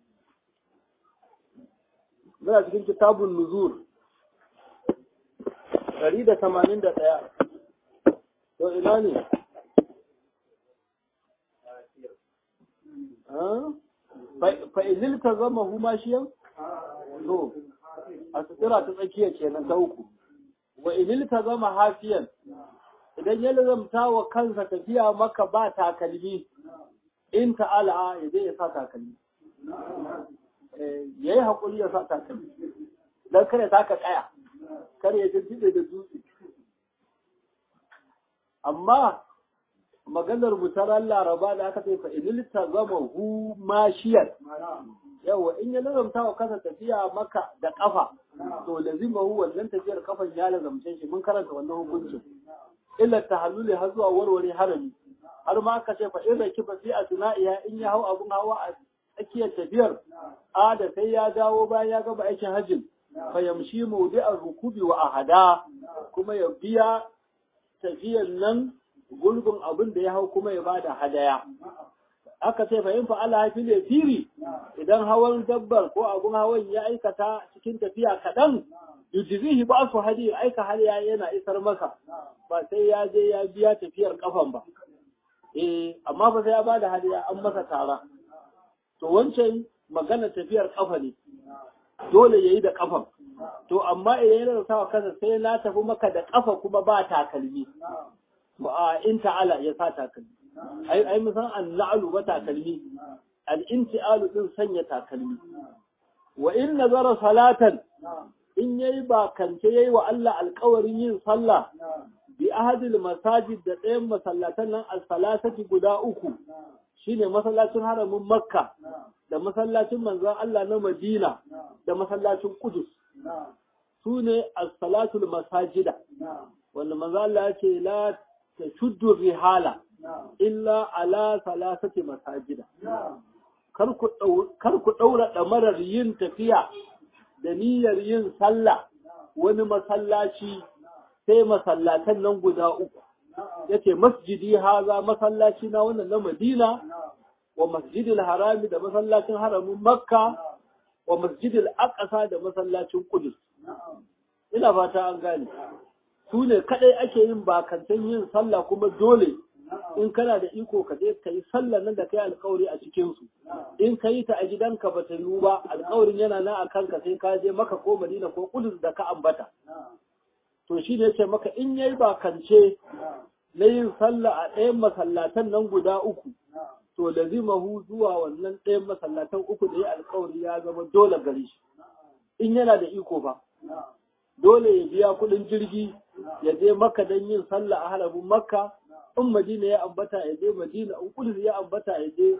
S1: muna cikin kitabun nuzur ɗari da tamanin da ɗaya to ina ne fa'ilil ka zama humashiyan? to a sutura ta tsakiya kenan ta uku wa inil ta zama hafiyan idan ya lazamta wa kansa tafiya maka ba takalmi in ta'ala ya zai ya sa takalmi ya yi haƙuri ya sa takalmi don kare ta ka kaya kare ya jirgide da dutse amma maganar mutarar laraba da aka ce fa inil ta zama hu mashiyar yawa in ya lazamta wa kansa tafiya maka da kafa to lazima hu wannan tafiyar kafan ya lazamce shi mun karanta wannan hukuncin illa tahalluli har zuwa warware harami har ma aka ce fa in raki fa fi asna'iya in ya hau abun hawa a tsakiyar tafiyar a da sai ya dawo bayan ya gaba aikin hajjin fa yamshi mawdi'ar rukubi wa ahada kuma ya biya tafiyar nan gulgun abin da ya hau kuma ya bada hadaya aka ce fa in fa Allah fi ne firi idan hawan dabbar ko abun hawan ya aikata cikin tafiya kaɗan yujzihi ba su hadi aika hadiya yana isar masa ba sai ya je ya biya tafiyar kafan ba eh amma ba sai ya bada hadiya an masa tara to wancan magana tafiyar kafa ne dole yayi da kafan to amma idan yana sa kansa sai na tafi maka da kafa kuma ba takalmi to a in ta'ala ya sa takalmi ai ai mun san anna'lu ba takalmi al-inti'alu din sanya takalmi wa in nazara salatan in yayi ba kance yayi wa Allah alƙawarin yin sallah bi ahadil masajid da ɗayan masallatan nan al-salasati guda uku shine masallacin haramin Makka da masallacin manzon Allah na Madina da masallacin Qudus su ne as-salatul masajida wanda manzon Allah ya ce la tashuddu rihala illa ala salasati masajida kar ku ɗaura ɗamarar yin tafiya da niyyar yin sallah wani masallaci sai masallatan nan guda uku yace masjidi haza masallaci na wannan na Madina wa masjidil harami da masallacin haramin Makka wa masjidil aqsa da masallacin Qudus ina fata an gane su ne kadai ake yin bakantan yin sallah kuma dole in kana da iko ka je ka yi sallar nan da kai alkawari a cikin su in ka yi ta a gidanka ba ta yiwu ba alkawarin yana nan a kanka sai ka je maka ko madina ko kudus da ka ambata to shi ne ce maka in yayi bakance na yin sallah a ɗayan masallatan nan guda uku to lazimahu zuwa wannan ɗayan masallatan uku da ya alkawari ya zama dole gare shi in yana da iko ba dole ya biya kuɗin jirgi ya je maka don yin sallah a harabin makka in madina ya ambata ya je madina in kudus ya ambata ya je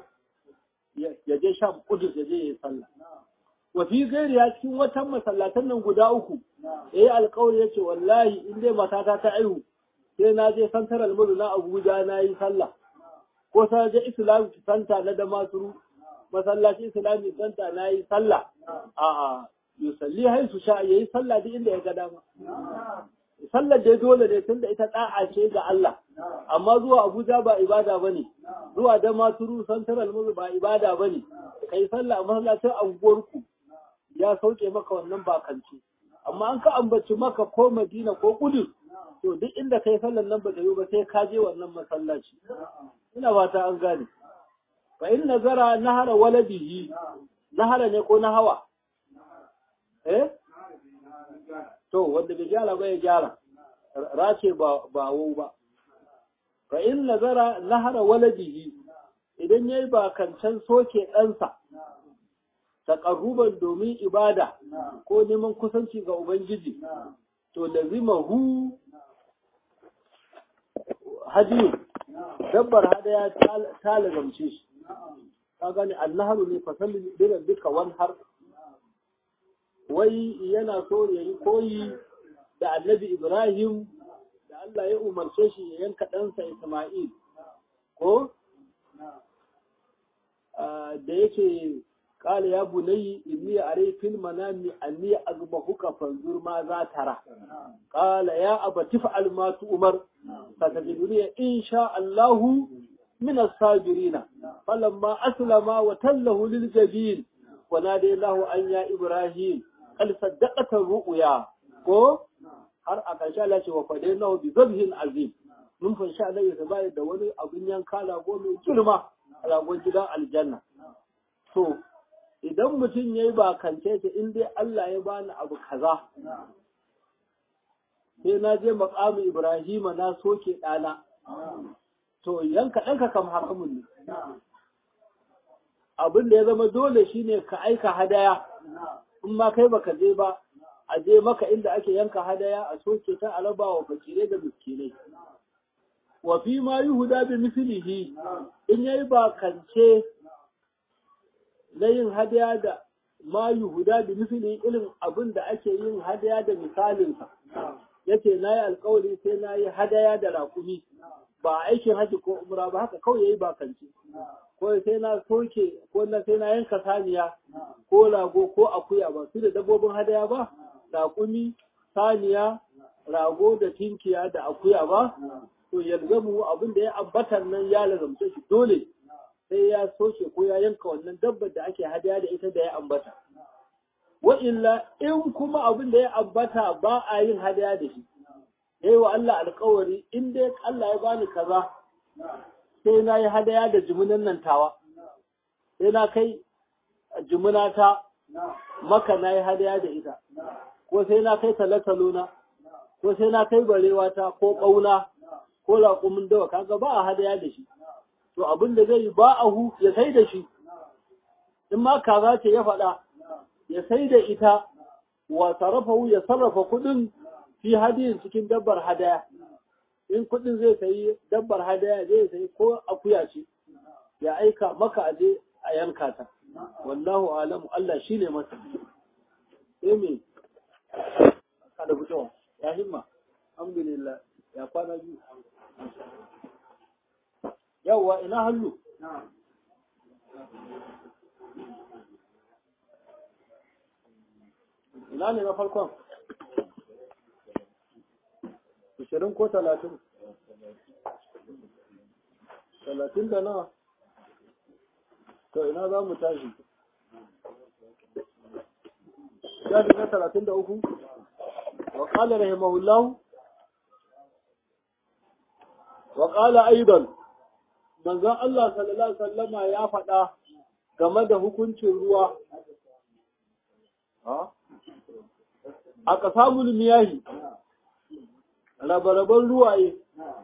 S1: ya je sham kudus ya je ya yi sallah wa fi gairi ya cikin watan masallatan nan guda uku ya yi alkawari ya ce wallahi in dai matata ta aihu sai na je santaral mulu na abuja na yi sallah ko sai je islamic santa na damaturu masallaci islamic santa na yi sallah a'a yusalli haisu sha yayi sallah duk inda ya ga dama sallar da dole ne tunda ita da'a ce ga Allah amma zuwa Abuja ba ibada bane zuwa Damaturu Central Mall ba ibada bane kai sallah a masallacin anguwarku ya sauke maka wannan bakanci amma an ka ambaci maka ko Madina ko Kudu to duk inda kai sallar nan ba ta yi ba sai ka je wannan masallaci ina fata an gane fa in nazara nahara waladihi nahara ne ko na hawa eh to wanda bai gyara ba ya gyara race ba ba wau ba fa in nazara nahara waladihi idan yayi ba kancan soke ɗansa taqarruban domin ibada ko neman kusanci ga ubangiji to lazimahu hadiyu dabbar hadaya ta lazamce shi ka gane annaharu ne fasalin dinan duka wan har wai yana so ya yi koyi da annabi Ibrahim da Allah ya umarce shi ya yanka ɗansa Ismail ko da yake kala ya bunayi inni are fil manami anni azbahuka fanzur ma za tara kala ya abati fa'al ma umar satajiduni insha Allahu min as-sabirina falamma aslama wa tallahu lil jabin وناديناه أن يا إبراهيم قد صدقت الرؤيا ko har a ƙarshe Allah ce wa fade nahu bi zabhin azim mun fa insha Allah ya bayar da wani abin yanka lago mai girma a lagon gidan aljanna to idan mutum yayi ba kance ta in dai Allah ya bani abu kaza sai na je maqamu Ibrahima na soke ɗana to yanka ɗanka kam haramun ne abin da ya zama dole shine ka aika hadaya in ma kai baka je ba a je maka inda ake yanka hadaya a soke ta araba wa fakirai da miskinai wa fi ma yuhuda bi mislihi in yayi ba kance na yin hadaya da ma yuhuda bi mislihi irin abin da ake yin hadaya da misalin sa yace nayi alƙawari sai nayi hadaya da raƙumi ba aikin haji ko umra ba haka kawai yayi ba kance ko sai na soke ko na sai na yanka saniya ko rago ko akuya ba su da dabbobin hadaya ba raƙumi saniya rago da tinkiya da akuya ba to yalzamu abin da ya ambata nan ya lazamce shi dole sai ya soke ko ya yanka wannan dabbar da ake hadaya da ita da ya ambata wa illa in kuma abin da ya ambata ba a yin hadaya da shi yayi wa Allah alƙawari in dai Allah ya bani kaza sai na yi hadaya da jimunan nan tawa sai na kai jimuna ta maka na yi hadaya da ita ko sai na kai talatalona ko sai na kai barewa ta ko ƙauna ko laƙumin dawa kaga ba a hadaya da shi to abin da zai yi ba'ahu ya sai da shi in ma kaza ce ya faɗa ya sai da ita wa sarrafahu ya sarrafa kuɗin fi hadiyin cikin dabbar hadaya in kuɗin zai sayi dabbar hadaya zai sayi ko akuya ce ya aika maka aje a yanka ta wallahu alamu Allah shine masa sai me kada fitowa ya himma alhamdulillah ya kwana biyu yawwa ina hallu ina ne na farkon ashirin ko talatin talatin da nawa to ina za mu tashi shafi na talatin da uku wa ƙala rahimahullahu wa ƙala aidan manzon Allah sallallahu alaihi wasallama ya faɗa game da hukuncin ruwa a ƙasamul miyahi rabe-raben ruwaye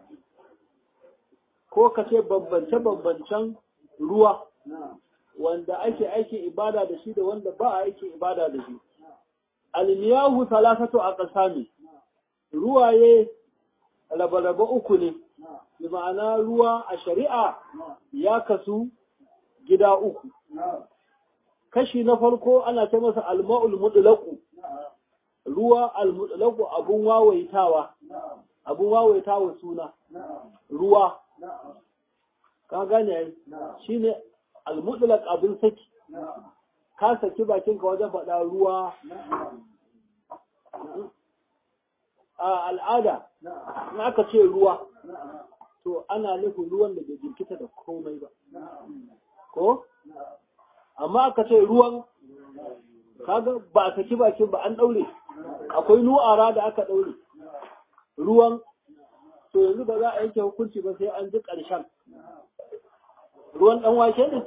S1: ko ka ce bambance-bambancen ruwa wanda ake aiki ibada da shi da wanda ba a aiki ibada da shi almiyahu salasatu a ƙasami ruwaye rabe-rabe uku ne bi ma'ana ruwa a shari'a ya kasu gida uku kashi na farko ana ce masa alma'ul mutlaqu ruwa almutlaqu abun wawaitawa abun wawaitawa suna ruwa ka gane ai shine almutlaq abun saki ka saki bakinka wajen faɗa ruwa a al'ada in aka ce ruwa to ana nufin ruwan da bai jirkita da komai ba ko amma aka ce ruwan kaga ba a saki bakin ba an ɗaure akwai nu'ara da aka ɗaure ruwan to yanzu ba za a yanke hukunci ba sai an ji ƙarshen ruwan ɗan wake ne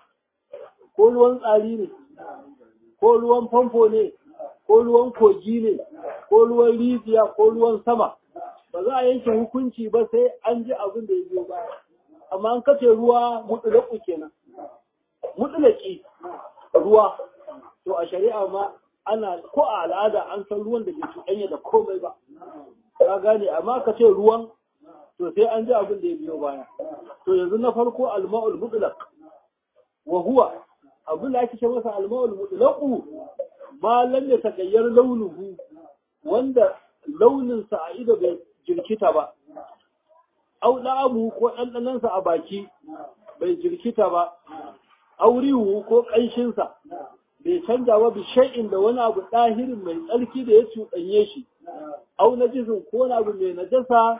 S1: ko ruwan tsari ne ko ruwan famfo ne ko ruwan kogi ne ko ruwan rijiya ko ruwan sama ba za a yanke hukunci ba sai an ji abin da ya biyo baya amma an kace ruwa mutulaku kenan mutulaki ruwa to a shari'a ma ana ko a al'ada an san ruwan da bai cuɗanya da komai ba ka gane amma ka ce ruwan to sai an ji abin da ya biyo baya to yanzu na farko alma'ul mutlaq wa huwa abin da ake ce masa alma'ul mutlaqu ma lam yatagayyar launuhu wanda launinsa a ido bai jirkita ba au da'amu ko ɗanɗanansa a baki bai jirkita ba aurihu ko ƙanshinsa bai canja wa bishai'in da wani abu ɗahirin mai tsarki da ya cuɗanye shi au na jisin ko wani abu mai najasa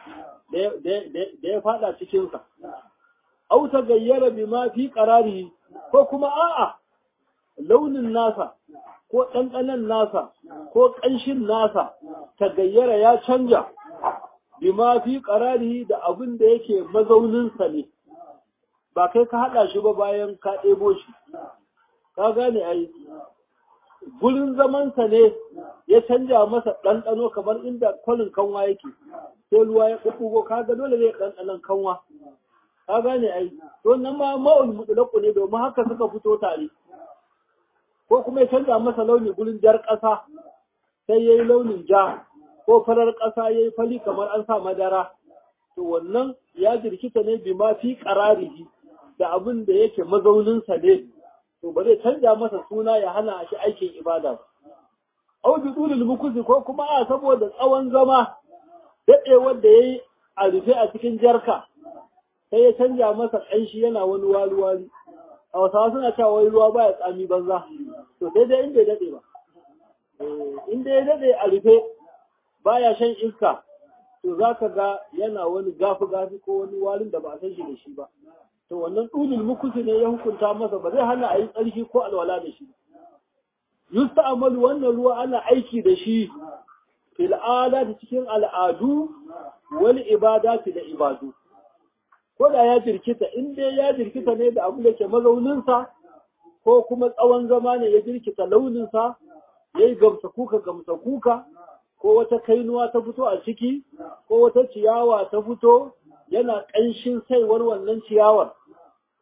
S1: da ya faɗa cikinsa au ta gayyara bi ma fi ƙarari ko kuma a'a launin nasa ko ɗanɗanan nasa ko ƙanshin nasa ta gayyara ya canja bi ma fi ƙarari da abin da yake mazauninsa ne ba kai ka haɗa shi ba bayan ka ɗebo shi ka gane ai gurin zamansa ne ya canja masa ɗanɗano kamar inda kwalin kanwa yake sai ruwa ya ɓuɓɓugo ka ga dole zai ɗanɗanon kanwa ka gane ai to nan ma ma'ul mutulaku ne domin haka suka fito tare ko kuma ya canza masa launi gurin jar ƙasa sai ya yi launin ja ko farar ƙasa ya yi fari kamar an sa madara to wannan ya jirkita ne bi ma fi ƙararihi da abin da yake mazauninsa ne to ba zai canja masa suna ya hana shi aikin ibada ba. Au bi dulul mukuzi ko kuma a saboda tsawon zama daɗewar da ya yi a rufe a cikin jarka sai ya canja masa ƙanshi yana wani wali-wali. A wasawa suna cewa wai ruwa baya tsami banza. To sai dai in bai daɗe ba. In dai ya daɗe a rufe baya shan iska to za ka ga yana wani gafi-gafi ko wani walin da ba a san shi da shi ba. to wannan ɗulul mukusi ne ya hukunta masa ba zai hana a yi tsarki ko alwala da shi yusta amalu wannan ruwa ana aiki da shi fil da cikin al'adu wal ibadati da ibadu ko da ya jirkita in dai ya jirkita ne da abu da ke mazauninsa ko kuma tsawon zama ne ya jirkita launinsa ya yi gamsa kuka gamsa kuka ko wata kainuwa ta fito a ciki ko wata ciyawa ta fito yana ƙanshin saiwar wannan ciyawar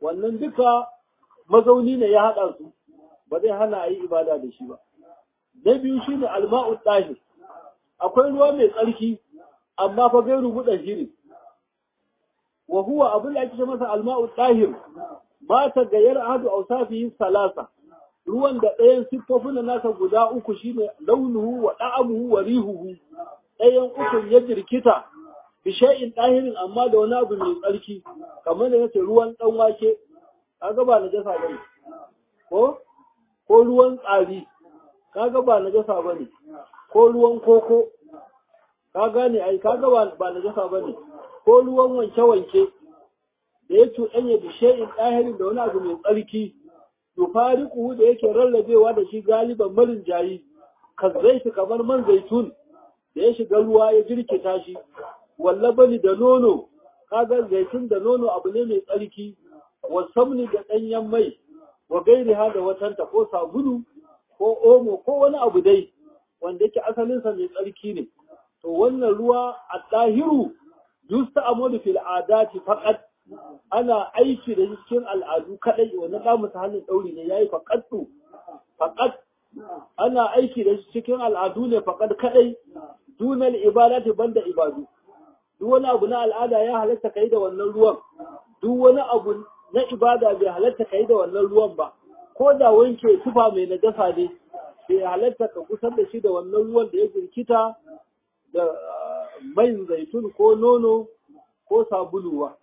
S1: wannan duka mazauni ne ya haɗa su ba zai hana a yi ibada da shi ba na biyu shine alma'u ɗahir akwai ruwa mai tsarki amma fa gairu buɗe shiri wa huwa abin da ake ce masa alma'u ɗahir ba ta gayyar ahadu ausafihi salasa ruwan da ɗayan siffofin nasa guda uku shine launuhu wa da'amuhu wa rihuhu ɗayan ukun ya jirkita bi shay'in ɗahirin amma da wani abu mai tsarki kamar da nace ruwan ɗan wake kaga ba najasa bane ko ko ruwan tsari kaga ba najasa bane ko ruwan koko ka gane ai kaga ba ba najasa bane ko ruwan wanke-wanke da ya cuɗanya bi shay'in ɗahirin da wani abu mai tsarki yufariquhu da yake rarrabewa da shi galiban marin jayi kazzaitu kamar man zaitun da ya shiga ruwa ya jirkita shi wallabani da nono kaga zaitun da nono abu ne mai tsarki wasamni da ɗanyen mai wa gairiha da watanta ko sabulu ko omo ko wani abu dai wanda yake asalinsa mai tsarki ne to wannan ruwa a ɗahiru yusta amadu fil adati faqat ana aiki da cikin al'adu kadai wannan da musu hannun dauri ne yayi faqattu faqat ana aiki da cikin al'adu ne faqat kadai dunal ibadati banda ibadu duk wani abu na al'ada ya halatta kai da wannan ruwan duk wani abu na ibada bai halatta kai da wannan ruwan ba ko da wanke tufa mai najasa ne bai halatta ka kusar da shi da wannan ruwan da ya jirkita da mai zaitun ko nono ko sabuluwa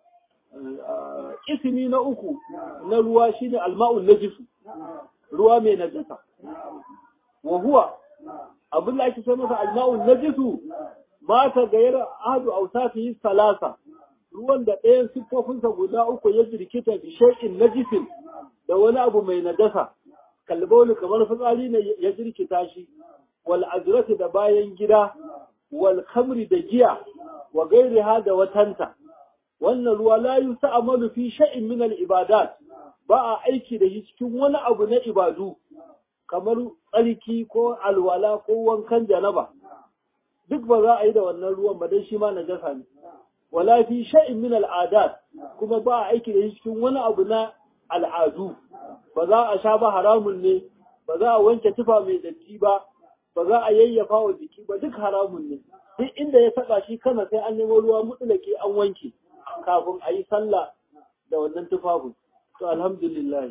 S1: ismi na uku na ruwa shine alma'un najisu ruwa mai najasa wa huwa abin da ake ce masa alma'un najisu ma ta gayar ahadu awsafihi salasa ruwan da ɗayan siffofinsa guda uku ya jirkita bi shay'in najisin da wani abu mai najasa kalbauli kamar fitsari ne ya jirkita shi wal azrati da bayan gida wal khamri da giya wa gairiha da watanta wannan ruwa la yusta'malu fi shay'in min al-ibadat ba a aiki da shi cikin wani abu na ibadu kamar tsarki ko alwala ko wankan janaba duk ba za a yi da wannan ruwan ba dan shi ma najasa ne wala fi shay'in min al-adat kuma ba a aiki da shi cikin wani abu na al'adu ba za a sha ba haramun ne ba za a wanke tufa mai datti ba ba za a yayyafa wa jiki ba duk haramun ne duk inda ya saka shi kana sai an nemo ruwa mutulake an wanke kafin a yi sallah da wannan tufafin. To alhamdulillah.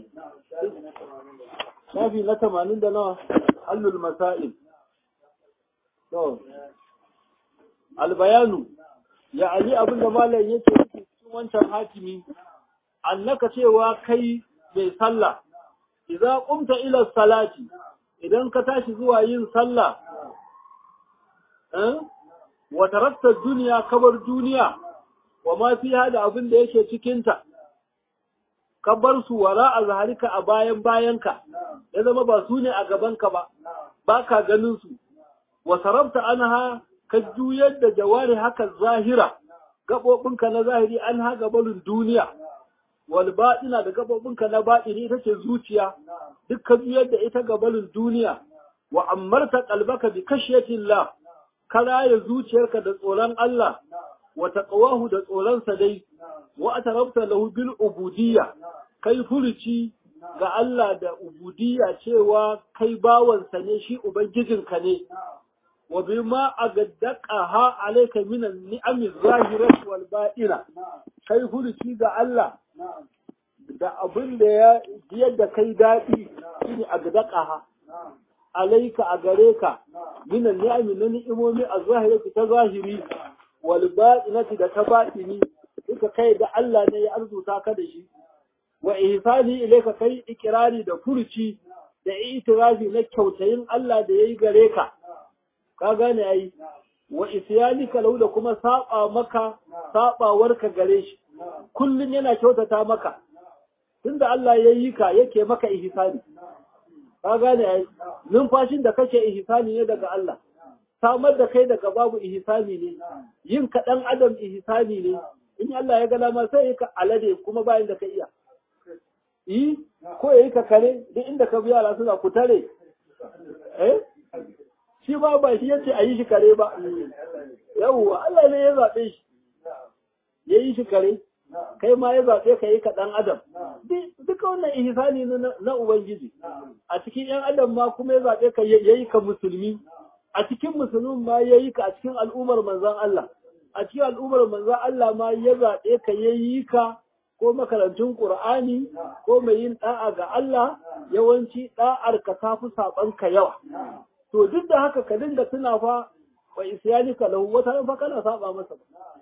S1: Shafi na tamanin da nawa hallul masa'il. To, albayanu, ya ali abin da malam yake cikin wancan hatimi, annaka cewa kai mai sallah, idza qumta ila salati, idan ka tashi zuwa yin sallah, eh? wa tarakta duniya kabar duniya, wa ma fi da abin da yake cikinta, ka bar su wara a zaharika a bayan bayanka, ya zama ba su ne a gabanka ba, ba ka ganin su, wa sarabta an ha ka juyar da jawari haka zahira, gaɓoɓinka na zahiri an ha gabarin duniya, wal baɗina da gaɓoɓinka na baɗini ita ce zuciya, duk ka juyar da ita gabarin duniya, wa ammarta kalbaka bi kashiyatillah, ka raya zuciyarka da tsoron Allah, wa taqwahu da tsoronsa dai wa atarabta lahu bil ubudiyya kai furuci ga Allah da ubudiyya cewa kai bawansa ne shi ubangijinka ne wa bima agaddaqaha alayka min an-ni'ami zahirati wal ba'ina kai furuci ga Allah da abin da ya yadda kai dadi shine agaddaqaha alayka a gare ka min an-ni'ami na ni'imomi a zahirati ta zahiri walbaɗinati da ta baɗini duka kai da Allah ne ya arzuta ka da shi wa ihsani ilayka kai ikirari da furci da itirafi na kyautayin Allah da yayi gare ka ka gane ai wa isyanika lahu da kuma saba maka sabawarka gare shi kullun yana kyautata maka tunda Allah ya yi ka yake maka ihsani ka gane ai numfashin da kake ihsani ne daga Allah samar da kai daga babu ihsani ne yin ka dan adam ihsani ne in Allah ya ga dama sai ya ka alade kuma bayan da ka iya yi ko yayi ka kare duk inda ka biya Allah suna ku tare eh shi ba ba shi yace a yi shi kare ba yawwa Allah ne ya zabe shi ya yi shi kare kai ma ya zaɓe ka yi ka ɗan adam duka wannan ihsani na ubangiji a cikin yan adam ma kuma ya zaɓe ka yayi ka musulmi a cikin musulmin ma yayi ka a cikin al'ummar manzon Allah a cikin al'ummar manzon Allah ma ya zaɓe ka yayi ka ko makarantun Qur'ani ko mai yin da'a ga Allah yawanci da'ar ka tafi saban ka yawa to duk da haka ka dinga tuna fa wa isyanika lahu wata fa kana saba masa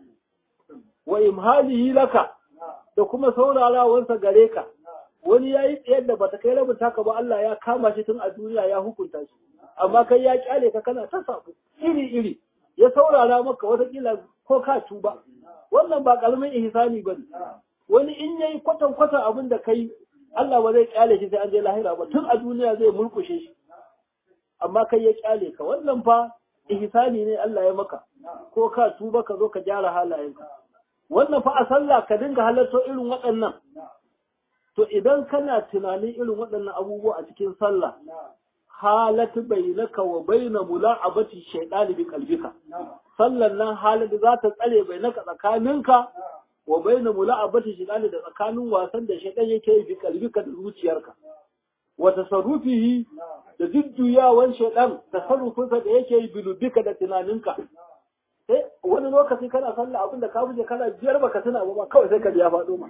S1: wa imhalihi laka da kuma saurarawansa gare ka wani ya yi tsayar da bata kai rabin taka ba Allah ya kama shi tun a duniya ya hukunta shi amma kai ya kyale ka kana ta sabo iri iri ya saurara maka watakila ko ka tuba wannan ba karamin ihsani bane wani in yayi kwatan kwatan abin da kai Allah ba zai kyale shi sai an je lahira ba tun a duniya zai mulkushe shi amma kai ya kyale ka wannan fa ihsani ne Allah ya maka ko ka tuba ka zo ka gyara halayenka wannan fa a sallah ka dinga halarta irin waɗannan to idan kana tunanin irin waɗannan abubuwa a cikin sallah halatu bainaka wa baina mula'abati shaytani bi qalbika sallan nan halatu za ta tsare bainaka tsakaninka wa baina mula'abati shaytani da tsakanin wasan da shaytan yake yi bi qalbika da zuciyarka wa tasarrufihi da jujjuyawan shaytan tasarrufinsa da yake yi bilubika da tunaninka sai wani lokaci kana sallah abinda ka buje kana biyar baka tuna ba kawai sai ka ya faɗo ma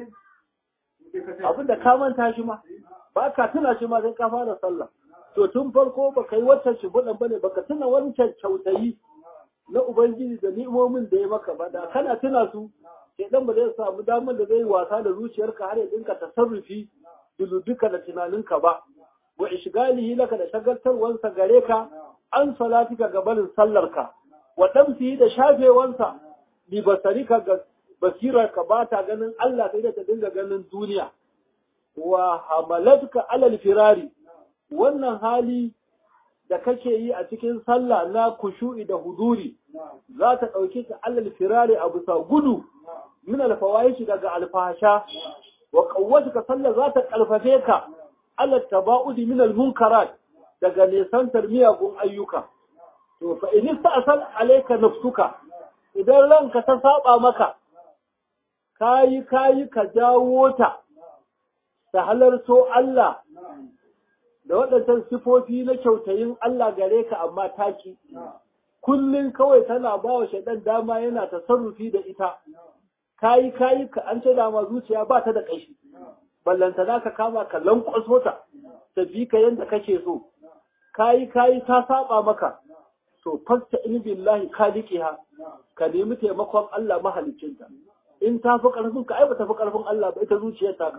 S1: abinda ka manta shi ma ba ka tuna shi ma sai ka fara sallah to tun farko baka yi wancan shimfiɗan bane baka tuna wancan kyautayi na ubangiji da ni'imomin da ya maka ba da kana tuna su sai dan ba zai samu damar da zai wasa da zuciyarka har ya dinka tasarrufi duka da tunaninka ba wa ishgalihi laka da shagaltarwansa gare ka an salatika gabanin sallarka wa ɗamsi da shafewansa bi basarika ga basirarka ba ta ganin Allah sai da ta dinga ganin duniya wa hamalatka alal firari wannan hali da kake yi a cikin sallah na kushu'i da huduri za ta ɗauki ka alal firari a bisa gudu min alfawahishi daga alfahasha wa qawwatuka sallah za ta ƙarfafe ka alal taba'udi min almunkarat daga nesantar miyagun ayyuka to fa in ista'sal alayka nafsuka idan ranka ta saba maka kayi kayi ka jawo ta ta halarto Allah da waɗancan sifofi na kyautayin Allah gare ka amma taki kullun kawai tana ba wa shaidan dama yana tasarrufi da ita kayi kayi ka an ce dama zuciya ba ta da ƙashi ballantana ka kama ka lankwaso ta ta bi ka yanda kake so kayi kayi ta saba maka to fasta in billahi khaliqiha ka nemi taimakon Allah mahaliccinta in ta fi karfin ka ai ba ta fi karfin Allah ba ita zuciyar ta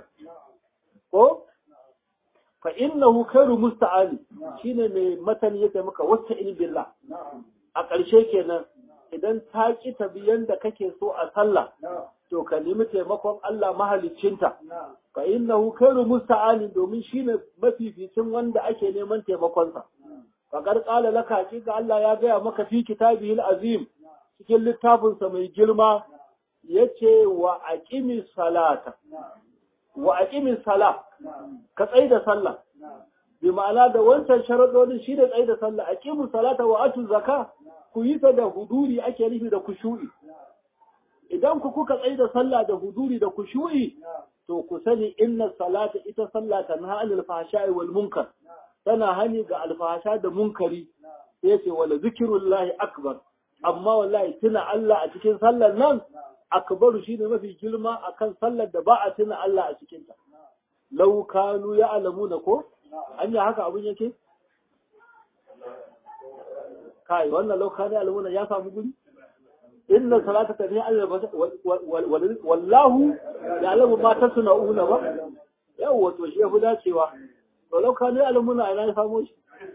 S1: ko fa innahu khairu musta'ali shine mai matani yake maka wasta in billah a ƙarshe kenan idan ta ki ta biyan da kake so a sallah to ka nemi taimakon Allah mahaliccinta fa innahu khairu musta'ali domin shine mafificin wanda ake neman taimakonsa faƙar ƙala laka hakika Allah ya gaya maka fi kitabihi azim cikin littafinsa mai girma yace wa aqimi salata wa aqimi sala ka tsai da sallah bi ma'ana da wancan sharadodin shi da tsai da sallah aqimu salata wa atu zaka ku yi ta da huduri ake nufi da kushu'i idan ku kuka tsai da sallah da huduri da kushu'i to ku sani inna salata ita sallah tanha anil fahsha'i wal munkar tana hani ga alfahasha da munkari sai ce wala zikirullahi akbar amma wallahi tuna Allah a cikin sallar nan akbaru shine mafi girma akan sallar da ba a tuna Allah a cikin ta law kanu ya'lamuna ko anya haka abun yake kai wannan law kanu ya'lamuna ya samu guri inna salata tanhi Allah wallahu ya'lamu ma tasna'una ba yawa to shi ya fi dacewa ولو كانوا يعلمون أين يفهموش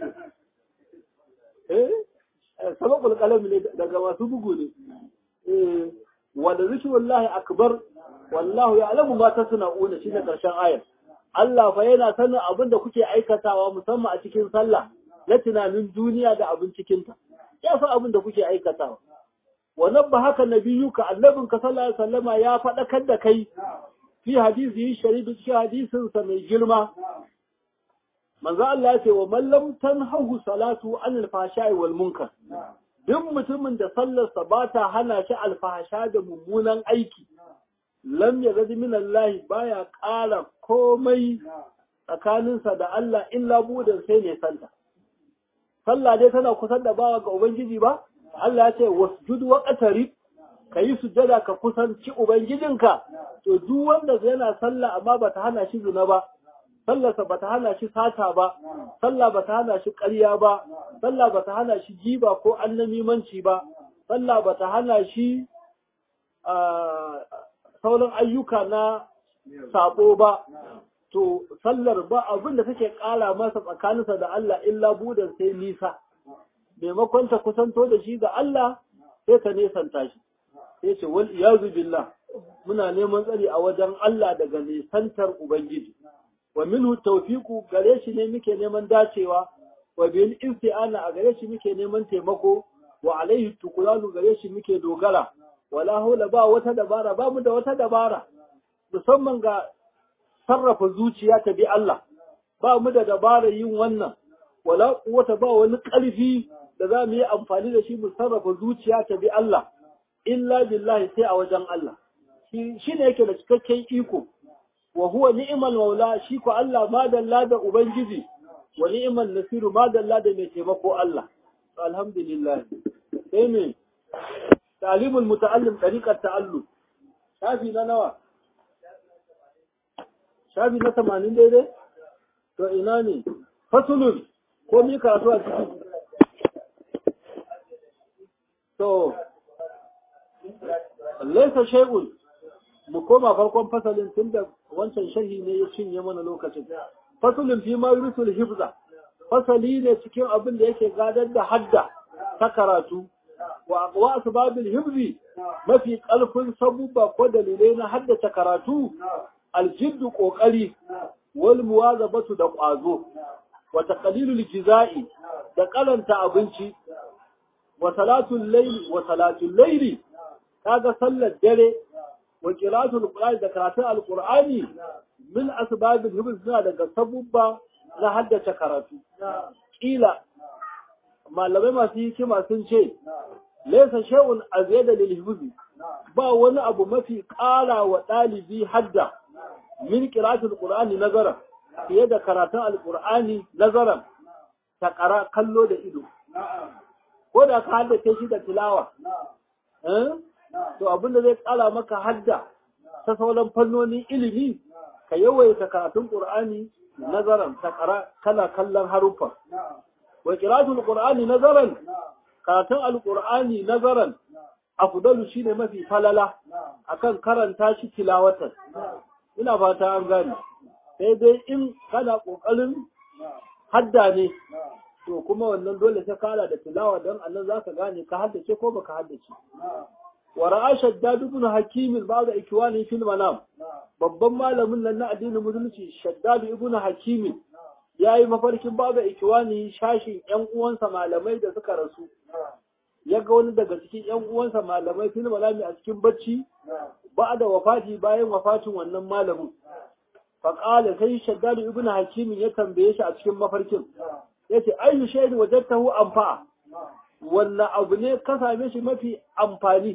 S1: eh sababul qalam ne daga masu bugu ne eh wala zikrullahi akbar wallahu ya'lamu ma tasna'una shine karshen ayar Allah fa yana sanin abin da kuke aikatawa musamman a cikin sallah na tunanin duniya da abin cikin ta ya san abin da kuke aikatawa wa nabba haka nabiyuka annabinka sallallahu alaihi wasallama ya faɗakar da kai fi hadisi sharidu cikin hadisin sa mai girma manzo Allah ya ce wa man lam tanhahu salatu an al-fahsha'i wal munkar duk mutumin da sallarsa ba ta hana shi alfahasha da mummunan aiki lam yazid min Allah baya ƙara komai tsakaninsa da Allah illa budan sai ne santa sallah dai tana kusan da bawa ga ubangiji ba Allah ya ce wasjud wa qatari kayi sujada ka kusanci ubangijinka to duk wanda yana sallah amma bata hana shi zina ba sallarsa bata hana shi sata ba sallah bata hana shi ƙarya ba sallah bata hana shi jiba ko annamimanci ba sallah bata hana shi sauran ayyuka na sabo ba to sallar ba abin da take ƙara masa tsakaninsa da Allah illa budan sai nisa maimakon ta kusanto da shi ga Allah sai ta nesanta shi sai ce wal iyazu billah muna neman tsari a wajen Allah daga nisantar ubangiji wa minhu tawfiqu gare shi ne muke neman dacewa wa bil isti'ana a gare shi muke neman taimako wa alaihi tukulanu gare shi muke dogara wala haula ba wata dabara ba mu da wata dabara musamman ga sarrafa zuciya ta bi Allah ba mu da dabarar yin wannan wala quwwata ba wani ƙarfi da za mu yi amfani da shi mu sarrafa zuciya ta bi Allah illa billahi sai a wajen Allah shi ne yake da cikakken iko wa huwa ni'mal maula shi ko Allah ma dalla da ubangiji wa ni'mal nasiru ma dalla da mai taimako Allah alhamdulillah sai me talimul muta'allim tariqat ta'allum shafi na nawa shafi na 80 daidai to ina ne fasulun ko mi karatu a ciki to laisa shay'un mu koma farkon fasalin tunda wancan shahi ne ya cinye mana lokacin fasalin fi ma yurisul hifza fasali ne cikin abin da yake gadar da hadda ta karatu wa aqwa asbabil hifzi mafi kalfin sabubba ko dalilai na haddace karatu aljiddu kokari wal muwazabatu da kwazo wa taqlilul jizai da kalanta abinci wa salatul layli wa salatul layli kaga sallar dare wa qira'atul qur'ani da karatun alqur'ani min asbabil hifz suna daga sabubba na haddace karatu kila malamai masu hikima sun ce laysa shay'un azyada lil hifz ba wani abu mafi ƙara wa ɗalibi hadda min qira'atul qur'ani nazaran fiye da karatun alqur'ani nazaran ta ƙara kallo da ido ko da ka haddace shi da tilawa to abin da zai ƙara maka hadda ta sauran fannonin ilimi ka yawaita karatun qur'ani nazaran ta ƙara kana kallon haruffa wa qira'atul qur'ani nazaran karatun alqur'ani nazaran afdalu shine mafi falala akan karanta shi tilawatan ina fata an gane sai dai in kana kokarin hadda ne to kuma wannan dole sai kala da tilawa don annan zaka gane ka haddace ko baka haddace wa ra'a shaddad ibn hakim ba'da ikwani fil manam babban malamin nan na addinin musulunci shaddad ibn hakim yayi mafarkin ba'da ikwani shashin yan uwansa malamai da suka rasu ya ga wani daga cikin ‘yan uwansa malamai fil malami a cikin bacci ba da wafati bayan wafatin wannan malamin. Faƙala sai shaddadu ibn hakimin ya tambaye shi a cikin mafarkin. Ya ce, Ayyu shaidu wajen tahu amfa, wannan abu ne ka same shi mafi amfani.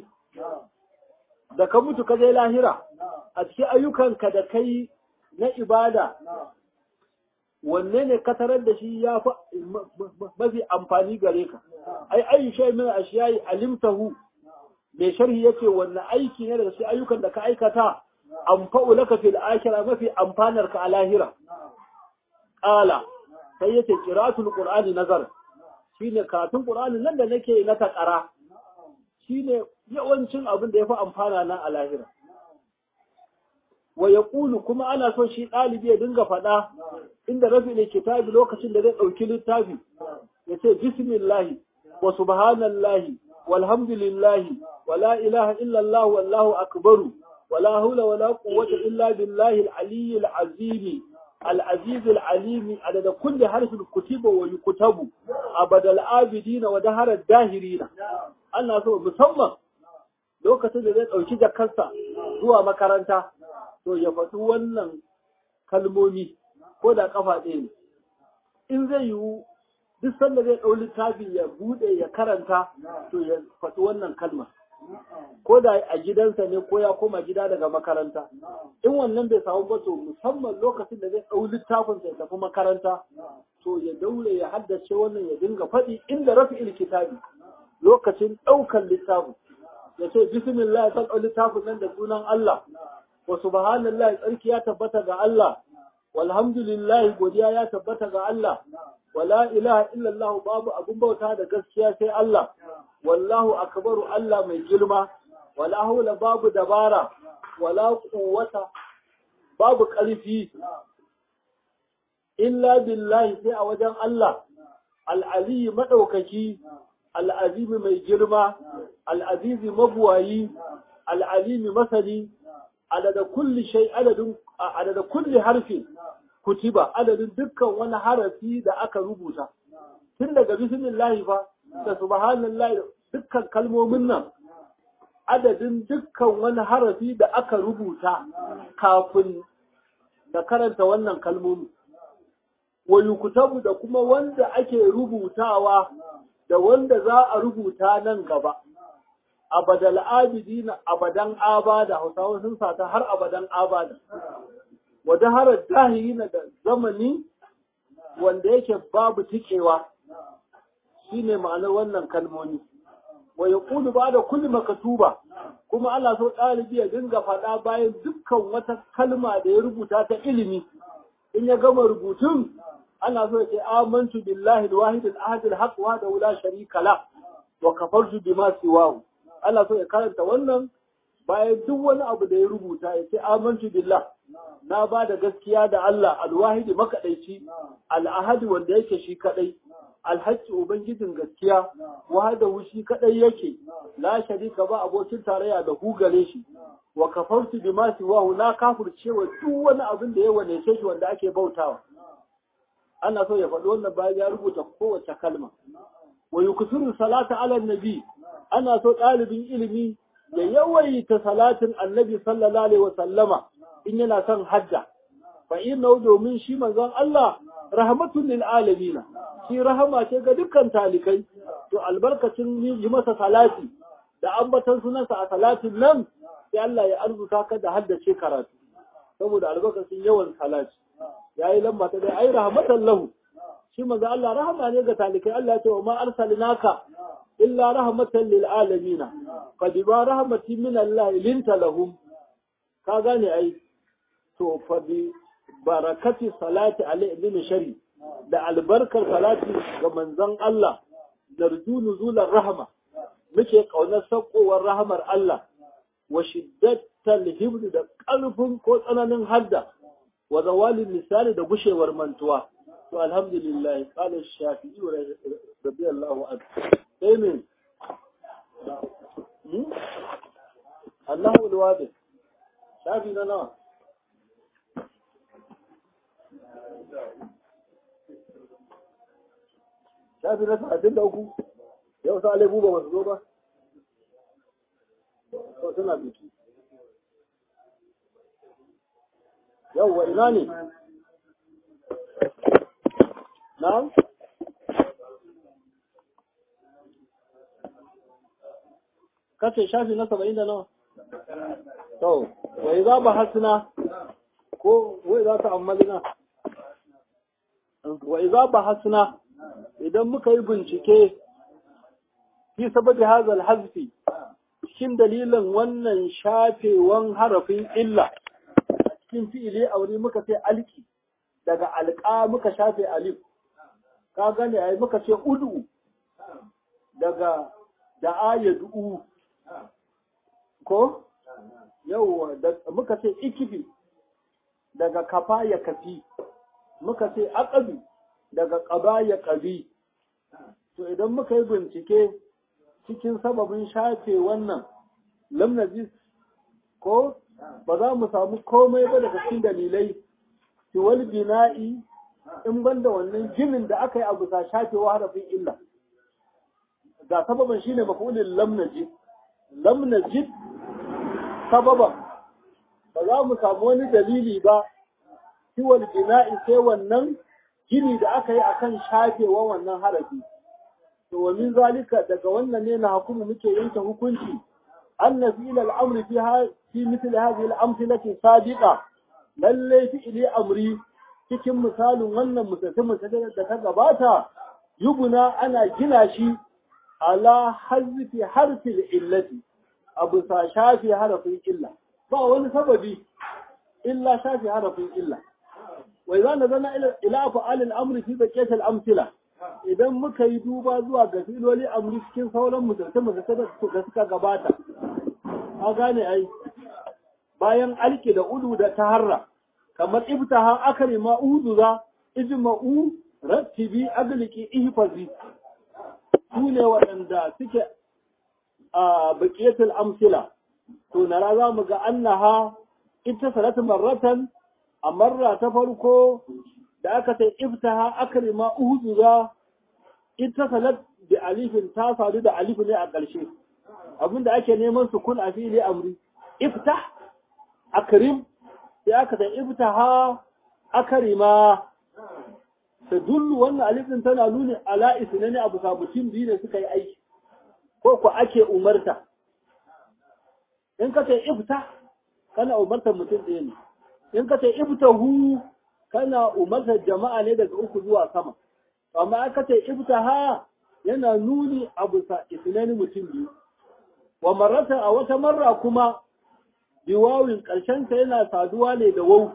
S1: Da ka mutu ka je lahira, a cikin ayyukanka da kai na ibada, wanne ne ka tarar da shi ya fi mafi amfani gare ka ai ayu shay min ashiyai alimtahu mai sharhi yace wannan aiki ne daga cikin ayyukan da ka aikata anfa'u laka fil akhirah mafi amfanar ka a lahira qala sai yace qira'atul qur'ani nazar shine karatun qur'ani nan da nake na takara shine yawancin abin da yafi amfana na a lahira wa ya kuma ana son shi ɗalibi ya dinga faɗa inda rafi ne kitabi lokacin da zai ɗauki littafi ya ce bismillahi wa subhanallahi walhamdulillahi wa la ilaha illallah wallahu akbaru wa la hawla wa la quwwata illa billahi al-aliyyi al-azim al-aziz al-alim adada kulli harfin kutiba wa yuktabu abada al-abidin wa dahara ad-dahirin ana so musamman lokacin da zai ɗauki jakarsa zuwa makaranta to ya faɗi wannan kalmomi ko da ƙafa ɗaya ne. In zai yiwu duk sanda zai ɗau littafi ya buɗe ya karanta to ya faɗi wannan kalma. ko da a gidansa ne ko ya koma gida daga makaranta in wannan bai samu ba to musamman lokacin da zai ɗau littafin ya tafi makaranta to ya daure ya haddace wannan ya dinga faɗi inda rafi kitabi lokacin ɗaukar littafin ya ce bismillah zan ɗau littafin nan da sunan Allah wa subhanallah tsarki ya tabbata ga Allah walhamdulillah godiya ya tabbata ga Allah wala ilaha illallah babu abun bauta da gaskiya sai Allah wallahu akbaru Allah mai girma wala haula babu dabara wala quwwata babu ƙarfi illa billahi sai a wajen Allah al-ali madaukaki al-azim mai girma al-aziz mabuwayi al-alim masani adada kulli shay adadin adada kulli harfin kutiba adadin dukkan wani harafi da aka rubuta tun daga bismillahi fa da subhanallahi dukkan kalmomin nan adadin dukkan wani harafi da aka rubuta kafin da karanta wannan kalmomi wa yukutabu da kuma wanda ake rubutawa da wanda za a rubuta nan gaba abadal abidina abadan abada hausawa sun sata har abadan abada wa daharar dahirina da zamani wanda yake babu tikewa shine ma'anar wannan kalmomi wa yaqulu ba'da kulli maktuba kuma Allah so ɗalibi ya dinga faɗa bayan dukkan wata kalma da ya rubuta ta ilimi in ya gama rubutun ana so ya ce amantu billahi alwahid alahad alhaq wa da la sharika la wa kafartu bima siwahu ana so ya karanta wannan bayan duk wani abu da ya rubuta ya ce amantu billah na ba da gaskiya da Allah alwahidi makaɗaici al'ahadi wanda yake shi kaɗai alhaji ubangijin gaskiya wahadahu shi kaɗai yake la sharika ba abokin tarayya da hu gare shi wa kafartu bima siwahu na kafirce wa duk wani abin da ya wane shi wanda ake bautawa ana so ya faɗi wannan bayan ya rubuta kowace kalma wa yuksiru salata ala nabi ana so ɗalibin ilimi ya yawaita salatin annabi sallallahu alaihi wa sallama in yana son hajja fa inna domin shi manzon Allah rahmatun lil alamin shi rahama ce ga dukkan talikai to albarkacin yi masa salati da ambatan sunansa a salatin nan sai Allah ya arzuta ka da haddace karatu saboda albarkacin yawan salati yayi lamba ta dai ai rahmatan lahu shi manzon Allah rahama ne ga talikai Allah ya ce wa ma arsalnaka illa rahmatan lil alamin qad ba rahmati min Allah linta lahum ka gane ai to fa bi barakati salati alai ibn shari da albarkar salati ga manzon Allah narju nuzular rahma muke kaunar sakowar rahmar Allah wa shiddatal hibd da ƙarfin ko tsananin hadda wa zawalin misali da gushewar mantuwa to alhamdulillah qala shafi'i wa radiyallahu anhu sai min Allahu alwadi shafi na nawa shafi na talatin da uku yau sa alaibu ba masu zo ba ko suna biki yau wa ina ne na kace shafi na saba'in da nawa to wai za ba hasina ko wai za ta ammalina wai za ba hasina idan muka yi bincike fi sababi hazal hazfi cikin dalilin wannan shafewan harafin illa a cikin fi'ili a wuri muka ce alki daga alƙa muka shafe alif ka gane ai muka ce udu daga da'a ya du'u ko yauwa muka ce ikifi daga kafa ya kafi muka ce aqabi daga ƙaba ya ƙabi to idan muka yi bincike cikin sababin shafe wannan lamnazis ko ba za mu samu komai ba daga cikin dalilai siwal bina'i in banda wannan ginin da aka yi a bisa shafewa harafin illa ga sababan shine mafulin lamnajid lamnajid sababan ba za mu samu wani dalili ba siwal bina'i sai wannan gini da aka yi akan shafewa wannan harafi to wa min zalika daga wannan ne na hukumu muke yanke hukunci أن فعل الأمر فيها في مثل هذه الأمثلة السابقة lallai fi'ili amri cikin misalin wannan misalin da ta gabata yubuna ana gina shi ala hazfi harfil illati abu sa shafi harafin illa ba wani sababi illa shafi harafin illa wai za na zana ila fa'alil amri fi baqiyatil amsila idan muka yi duba zuwa ga filoli amri cikin sauran misalin da suka gabata a gane ai bayan alki da udu da taharra kamar ibtaha akari ma udu za ijma'u rattibi agliki ihfazi su ne waɗanda suke a baqiyatul amsila to nara za mu ga annaha ita salatu marratan a marra ta farko da aka sai ibtaha akari ma udu za ita salat da alifin ta sadu da alif ne a ƙarshe abinda ake neman sukun a fili amri iftah akrim sai aka da ibtaha akarima ta dullu wannan alifin tana nuni ala isnani abu sabutin biyu ne suka yi aiki ko ku ake umarta in ka ce ibta kana umartar mutum ɗaya ne in ka ce ibtahu kana umartar jama'a ne daga uku zuwa sama amma aka ce ibtaha yana nuni abu sa isnani mutum biyu wa marrata a wata marra kuma biwawin ƙarshensa yana saduwa ne da wau,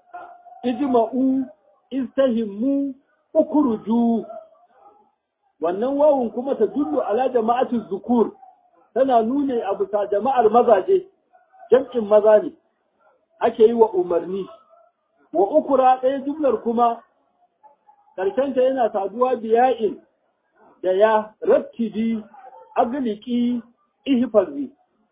S1: ijma'u, istahimmu, ukuruju. Wannan wawun kuma ta dullu ala jama'atin zukur, tana nune a bisa jama'ar mazaje, jam'in maza ne, ake yi wa umarni. Wa ukura ɗaya jumlar kuma, ƙarshenta yana saduwa biya'in da ya rattibi, agliki, ihfazi.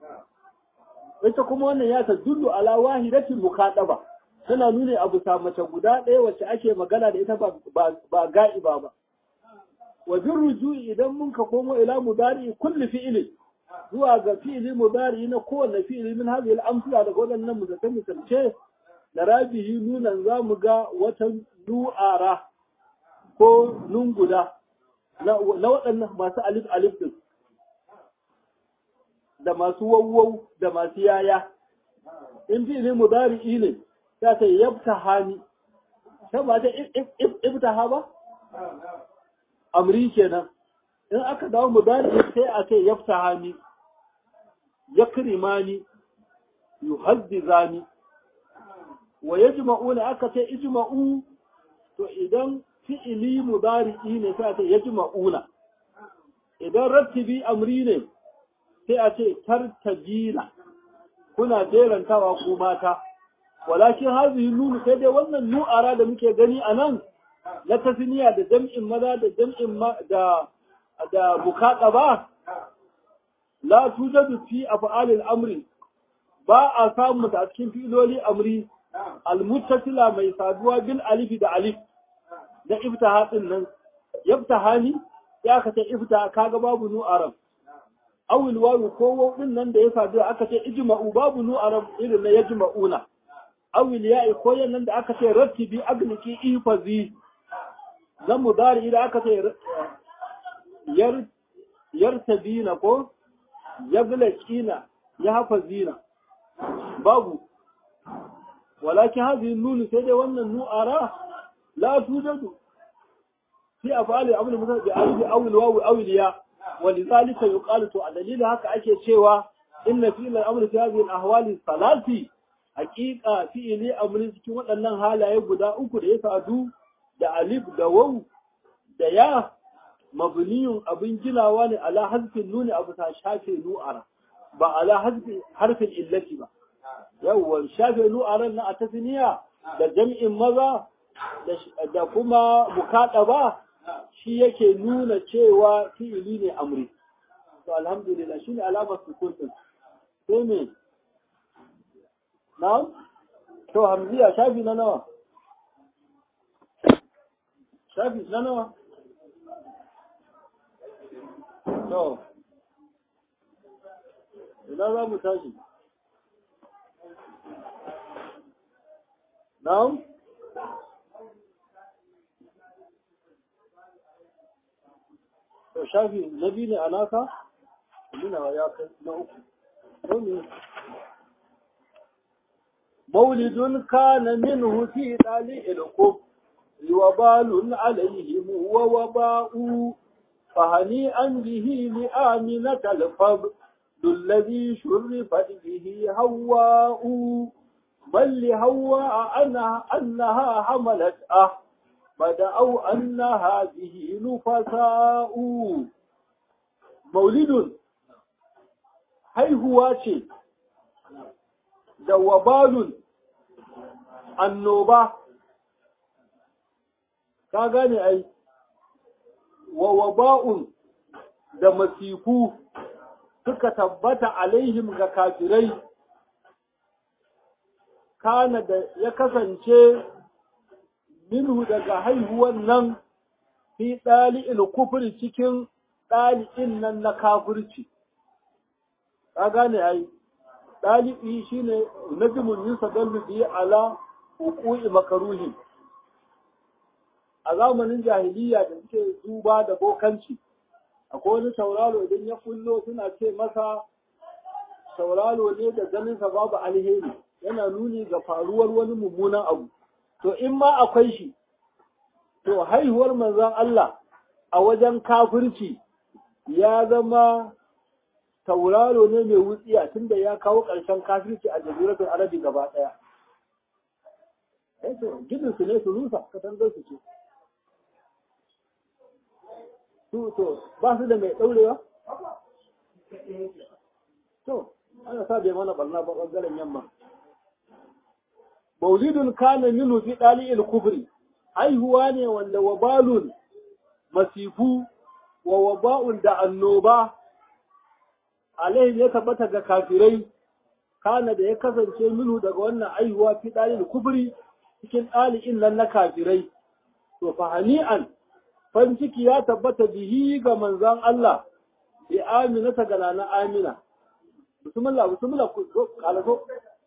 S1: ita kuma wannan ya ta dullu ala wahidatin muqaddaba tana nuna abu sa mace guda ɗaya wacce ake magana da ita ba ba ga'iba ba wa ruju'i idan mun ka komo ila mudari kulli fi'li zuwa ga fi'li mudari na kowanne fi'li min hadhihi al-amsala da wadannan muzakkan misalce da rabihi nunan zamu ga wata nu'ara ko nun guda na waɗannan masu alif alif din da masu wawwau da masu yaya in fi ne mudari'i ne ta ce yabta hani ta ba ta ibtaha ba amri kenan in aka dawo mudari'i sai a ce yabta hani yakrimani yuhaddizani wa yajma'una aka ce ijma'u to idan fi'ili mudari'i ne sai a ce yajma'una idan rattibi amri ne sai a ce tartabila kuna jerantawa ku mata walakin hazihi nunu sai dai wannan nu'ara da muke gani a nan na tasniya da jam'in maza da jam'in da da bukata ba la tujadu fi af'alil amri ba a samu ta cikin filoli amri almuttasila mai saduwa bil alif da alif da iftaha din nan yaftahani ya ka ce ifta kaga babu nu'aran awil wawu ko wawun nan da ya sadu aka ce ijma'u babu nu arab irin na yajma'una awil ya'i ko nan da aka ce rattibi agliki ifazi zan mudari da aka ce yar yartabina ko yaglaqina ya hafazina babu walakin hadhihi nun sai dai wannan nu'ara la tujadu fi af'ali amri musa bi alif awil wawu awil ya' ولذلك يقال تو دليل haka ake cewa inna fi al-amri fi hadhihi al-ahwali salati haqiqa fi'li amri cikin waɗannan halaye guda uku da ya sadu da alif da waw da ya mabniyun abin ginawa ne ala hazfin nuni abu ta shafe nu'ara ba ala hazfi harfin illati ba yawwa shafe nu'aran na atasniya da jam'in maza da kuma bukata ba shi yake nuna cewa fi'ili ne amri to alhamdulillah shine alamar sukun din sai me na'am to hamziya shafi na nawa shafi na nawa to ina za mu tashi na'am to shafi na biyu ne a naka nuna ya kai na uku مولد كان منه في طالع الكفر وبال عليهم ووباء فهنيئا به لآمنة الفضل الذي شرفت به هواء بل لهواء أنها, أنها حملت أه بدأوا أن هذه نفساء مولد haihuwa ce da wabalun annoba ka gane ai wa waba'un da masifu suka tabbata alaihim ga kafirai kana da ya kasance minhu daga haihuwan nan fi ɗali'il kufri cikin ɗali'in nan na kafirci ka gane ai ɗalibi shine najimun yin sadallu biyu ala hukui makaruhi a zamanin jahiliya da suke duba da bokanci akwai wani tauraro idan ya kullo suna ce masa tauraro ne da ganinsa babu alheri yana nuni ga faruwar wani mummunan abu to in ma akwai shi to haihuwar manzon Allah a wajen kafirci ya zama tauraro ne mai wutsiya tunda ya kawo ƙarshen kafirci a jaziratul arabi gaba ɗaya. Gidin su ne su rusa katangar su ce. Su to ba su da mai ɗaurewa? To, ana sa bai mana ɓarna ba ɓangaren yamma. Maulidun kana minu fi ɗali il kubri, haihuwa ne wanda wabalun masifu wa waba'un da annoba alaihim ya tabbata ga kafirai kana da ya kasance minu daga wannan aihuwa fi dalil kubri cikin ɗali'in nan na kafirai to fa hani'an fan ciki ya tabbata bihi ga manzon Allah bi amina ta ga na amina bismillah bismillah kalaso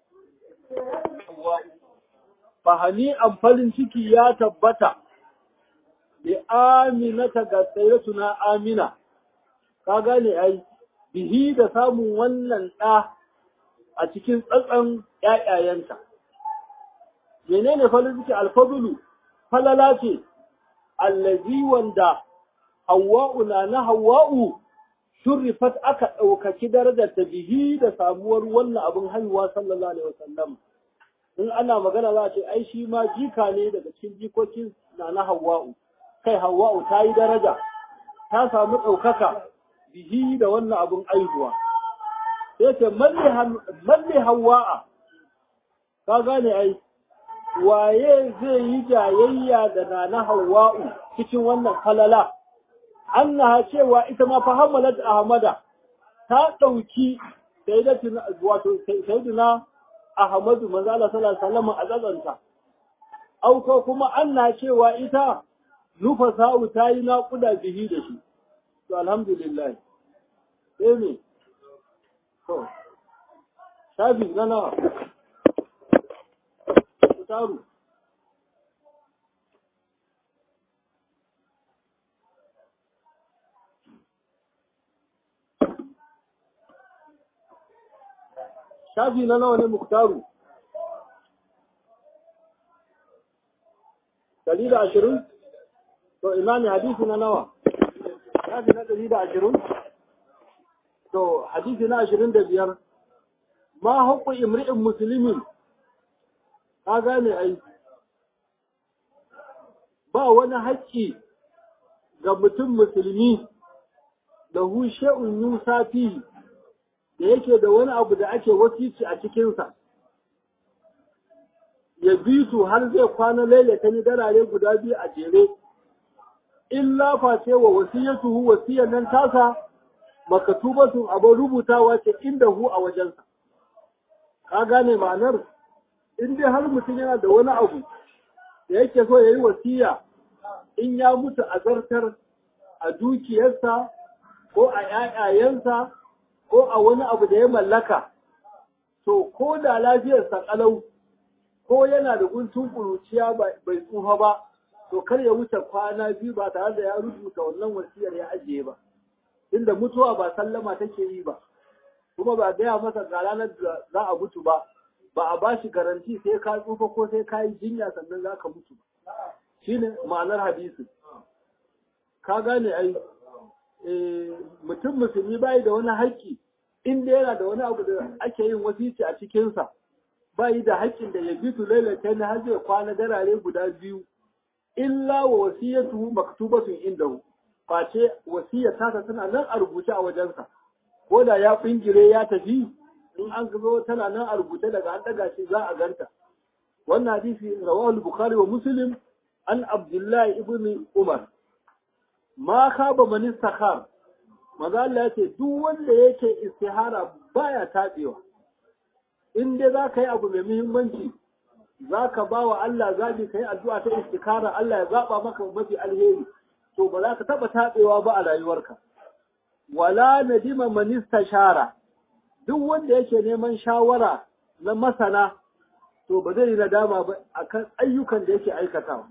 S1: fa hani'an farin ciki ya tabbata bi amina ta ga sayyidatuna amina ka gane ai bihi da samun wannan ɗa a cikin tsatsan ‘ya'yayenta. Menene falin suke alfadulu, falala ce, allazi wanda Hawwa'u na na Hawwa'u shurrifat aka ɗaukaki darajar ta bihi da samuwar wannan abin haihuwa sallallahu Alaihi wasallam. In ana magana za a ce, ai shi ma jika ne daga cikin jikokin na na Hawwa'u. Kai Hawwa'u ta yi daraja, ta samu ɗaukaka bihi da wannan abin aihuwa. Sai ce, malle hawa'a, ka gane ai, waye zai yi jayayya da nana hawa'u cikin wannan falala, an na cewa ita ma fahammalat Ahmada ta ɗauki wato sayyidina Ahmadu manzo Allah sallallahu alaihi wasallam a tsazanta. Auko kuma an na cewa ita nufa sa'u ta yi naƙuda bihi da shi. To alhamdulillah. sai ne to shafi na nawa taru shafi na nawa ne muktaru Dari da ashirin? To, imani hadisi na nawa? Shafi na dari da ashirin? To, hadisi na ashirin da biyar, ma haƙƙo imri'in musulmi, ka gane ai, ba wani haƙƙi ga mutum musulmi da hushe'un yusa fi da yake da wani abu da ake wasici a cikinsa. Ya bi su har zai kwana lailata ni darare guda biyu a jere, illa face wa wasiyatuhu wasiyar nan tasa makatubatun abin rubutawa ce inda hu a wajensa. Ka gane ma'anar? In dai har mutum yana da wani abu da yake so ya yi wasiya in ya mutu a zartar a dukiyarsa ko a ‘ya'yayensa ko a wani abu da ya mallaka, to ko da lafiyarsa ƙalau ko yana da guntun ƙuruciya bai tsufa ba, to kar ya wuce kwana biyu ba tare da ya rubuta wannan wasiyar ya ajiye ba. inda mutuwa ba sallama take yi ba kuma ba gaya masa ga ranar da za a mutu ba ba a ba shi garanti sai ka tsufa ko sai ka yi jinya sannan za ka mutu shine ma'anar hadisi ka gane ai mutum musulmi bai da wani haƙƙi inda yana da wani abu da ake yin wasici a cikinsa bai da haƙƙin da ya bitu lailata na har zai kwana darare guda biyu illa wa wasiyatu maktubatun indahu face wasiyar tasa tana nan a rubuce a wajensa ko da ya bingire ya tafi in an zo tana nan a rubuce daga an daga shi za a ganta wannan hadisi rawahu bukhari wa muslim an abdullahi ibn umar ma khaba man istakhar maza Allah yace duk wanda yake istihara baya tabewa in dai za ka yi abu mai muhimmanci za ka ba wa Allah zaɓi ka yi addu'a ta istikara Allah ya zaɓa maka mafi alheri, to ba za ka taɓa taɓewa ba a rayuwarka. Wala nadima manista shara, duk wanda yake neman shawara na masana, to ba zai yi nadama ba a kan ayyukan da yake aikatawa.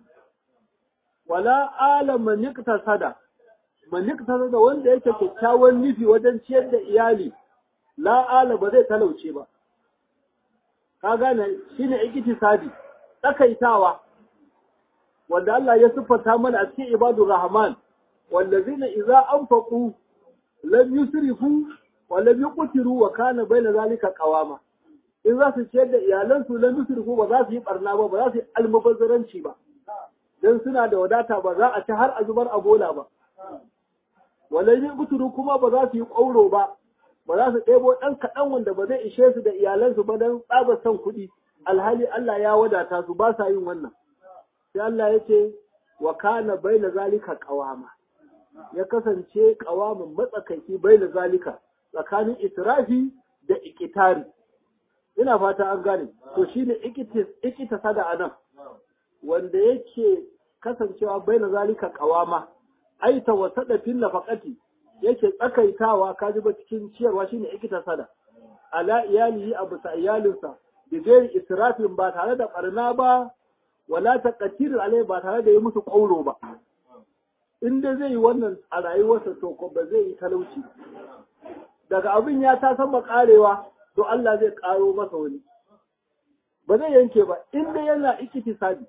S1: Wala ala manikta sada, manikta sada wanda yake kyakkyawan nufi wajen ciyar da iyali, la ala ba zai talauce ba. ka gane shi ne iktisadi tsakaitawa wanda Allah ya siffanta mana a cikin ibadur rahman wallazina idza anfaqu lam yusrifu wa lam yuqtiru wa kana baina zalika qawama in za su ciyar da iyalansu lam yusrifu ba za su yi barna ba ba za su yi almubazzaranci ba dan suna da wadata ba za a ci har a zubar a bola ba wa lam yuqtiru kuma ba za su yi ƙauro ba ba za su ɗebo ɗan kaɗan wanda ba zai ishe su da iyalansu ba don tsabar son kuɗi alhali Allah ya wadata su ba sa yin wannan sai Allah ya ce wa kana baina zalika qawama ya kasance qawamin matsakaici baina zalika tsakanin israfi da ikitari ina fata an gane to shine ikitis ikita sada anan wanda yake kasancewa baina zalika qawama ai tawassada fil nafaqati yake tsakaitawa ka ji ba cikin ciyarwa shine ikita sada ala iyalihi abu sa iyalinsa da zai israfin ba tare da barna ba wala taqtir alai ba tare da yi musu kauro ba in dai zai yi wannan a rayuwarsa to ko ba zai yi talauci daga abin ya ta san karewa to Allah zai karo masa wani ba zai yanke ba in dai yana iktisadi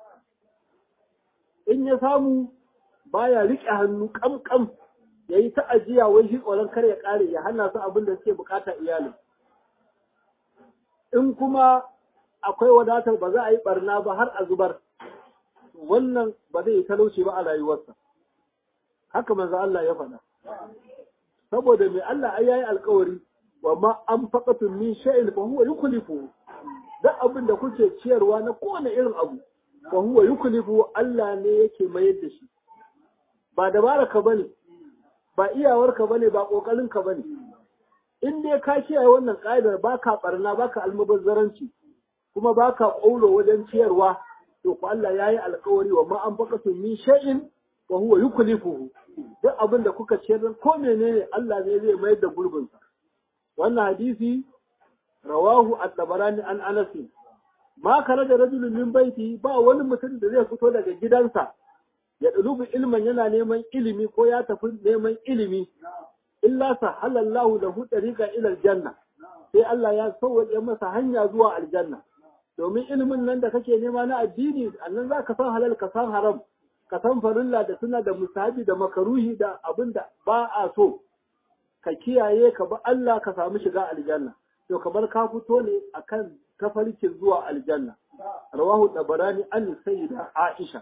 S1: in ya samu baya riƙe hannu kamkam ya yi ta ajiya wai shi tsoron kar ya ƙare ya hana su abin da suke bukata iyalin. In kuma akwai wadatar ba za a yi barna ba har a zubar, wannan ba zai yi talauci ba a rayuwarsa. Haka manzo Allah ya faɗa. Saboda mai Allah ai yayi alkawari wa ma an faqatun min shay'in fa huwa yukhlifu. Duk abin da kuke ciyarwa na kowane irin abu fa huwa yukhlifu Allah ne yake mayar da shi. Ba dabaraka bane, ba iyawarka ba ne ba ƙoƙarinka ba ne in dai ka kiyaye wannan ƙa'idar ba ka ɓarna ba ka almubazzaranci kuma ba ka ƙauro wajen ciyarwa to ku Allah ya yi alkawari wa ma an baka min shay'in wa huwa yuklifuhu duk abin da kuka ciyar ko menene Allah ne zai mayar da gurbinsa wannan hadisi rawahu at-tabarani an Anas ma kana da rajulun min baiti ba wani mutum da zai fito daga gidansa ya ɗulubi ilman yana neman ilimi ko ya tafi neman ilimi illa sahalallahu lahu tariqa ila aljanna sai Allah ya sauwaƙe masa hanya zuwa aljanna domin ilimin nan da kake nema na addini annan za ka san halal ka san haram ka san farilla da suna da musabi da makaruhi da abin da ba a so ka kiyaye ka bi Allah ka samu shiga aljanna to kamar ka fito ne akan tafarkin zuwa aljanna rawahu tabarani an sayyida aisha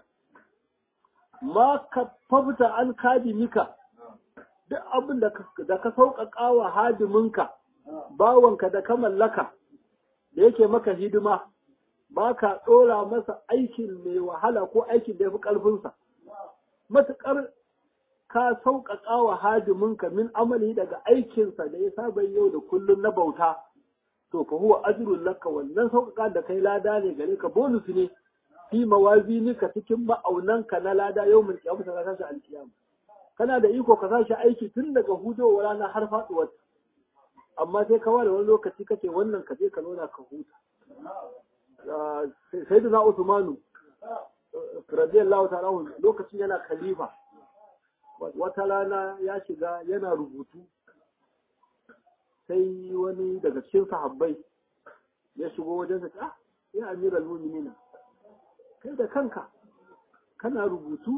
S1: ma ka fafta an kadimika duk abin da ka sauƙaƙa wa hadiminka bawanka da ka mallaka da yake maka hidima ba ka ɗora masa aikin mai wahala ko aikin da ya fi ƙarfinsa matuƙar ka sauƙaƙa wa hadiminka min amali daga aikinsa da ya saba yau da kullum na bauta to fa huwa ajrun laka wannan sauƙaƙa da kai lada ne gare ka bonus ne fi mawazinika cikin ma'aunanka na lada yau mun kiyama ta tashi alkiyama kana da iko ka sashi aiki tun daga hudowar rana har faduwar amma sai ka ware wani lokaci kace wannan ka je ka nuna ka huta sai da Usmanu radiyallahu ta'ala lokacin yana khalifa wata rana ya shiga yana rubutu sai wani daga cikin sahabbai ya shigo wajen sa ah ya amiral mu'minina kai da kanka kana rubutu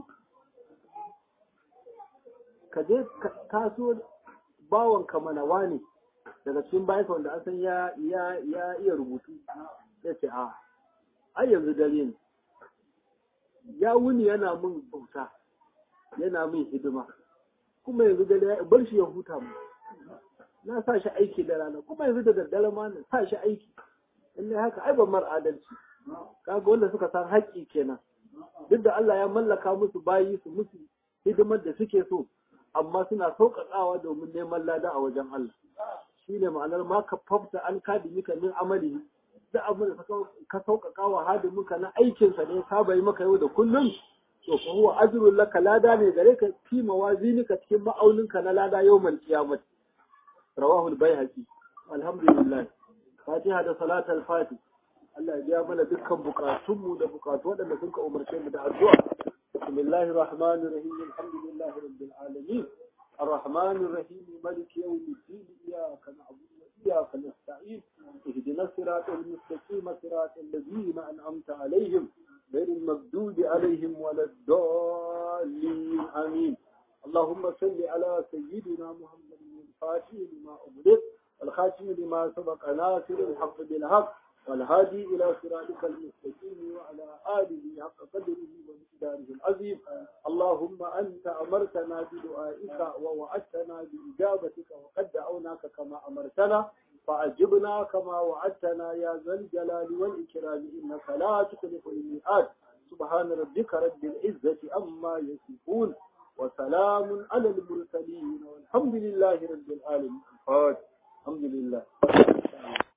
S1: ka je ka so bawon kamanawa ne daga cikin bayan wanda an san ya ya ya iya rubutu ya ce a ai yanzu dare ne ya wuni yana min bauta yana min hidima kuma yanzu dare ya bar shi ya huta mu na sa shi aiki da rana kuma yanzu da daddare ma na sa shi aiki in haka ai ban mar adalci kaga wanda suka san haƙƙi kenan duk da Allah ya mallaka musu bayi su musu hidimar da suke so amma suna sauƙaƙawa domin neman lada a wajen Allah shi ne ma'anar ma ka fafta an kadi mika min amali da abin da ka sauƙaƙa wa hadimuka na aikinsa ne ka bai maka yau da kullum to fa huwa ajrun laka lada ne gare ka fi mawazinika cikin ma'auninka na lada yawmal qiyamah rawahu al-baihaqi alhamdulillah fatiha da salatul fatih Allah ya biya mana dukkan bukatunmu da bukatu waɗanda sun ka umarce mu da addu'a. Bismillahir Rahmanir Rahim Alhamdulillahi Rabbil Alamin. الرحمن الرحيم مالك يوم الدين إياك نعبد وإياك نستعين اهدنا الصراط المستقيم صراط الذين أنعمت عليهم غير المغضوب عليهم ولا الضالين آمين اللهم صل على سيدنا محمد الفاتح لما أغلق الخاتم لما سبق ناصر الحق بالحق والهادي إلى صراطك المستقيم وعلى آله حق قدره ومقداره العظيم اللهم أنت أمرتنا بدعائك ووعدتنا بإجابتك وقد دعوناك كما أمرتنا فعجبنا كما وعدتنا يا ذا الجلال والإكرام إنك لا تخلف الميعاد سبحان ربك رب العزة أما يصفون وسلام على المرسلين والحمد لله رب العالمين الحمد لله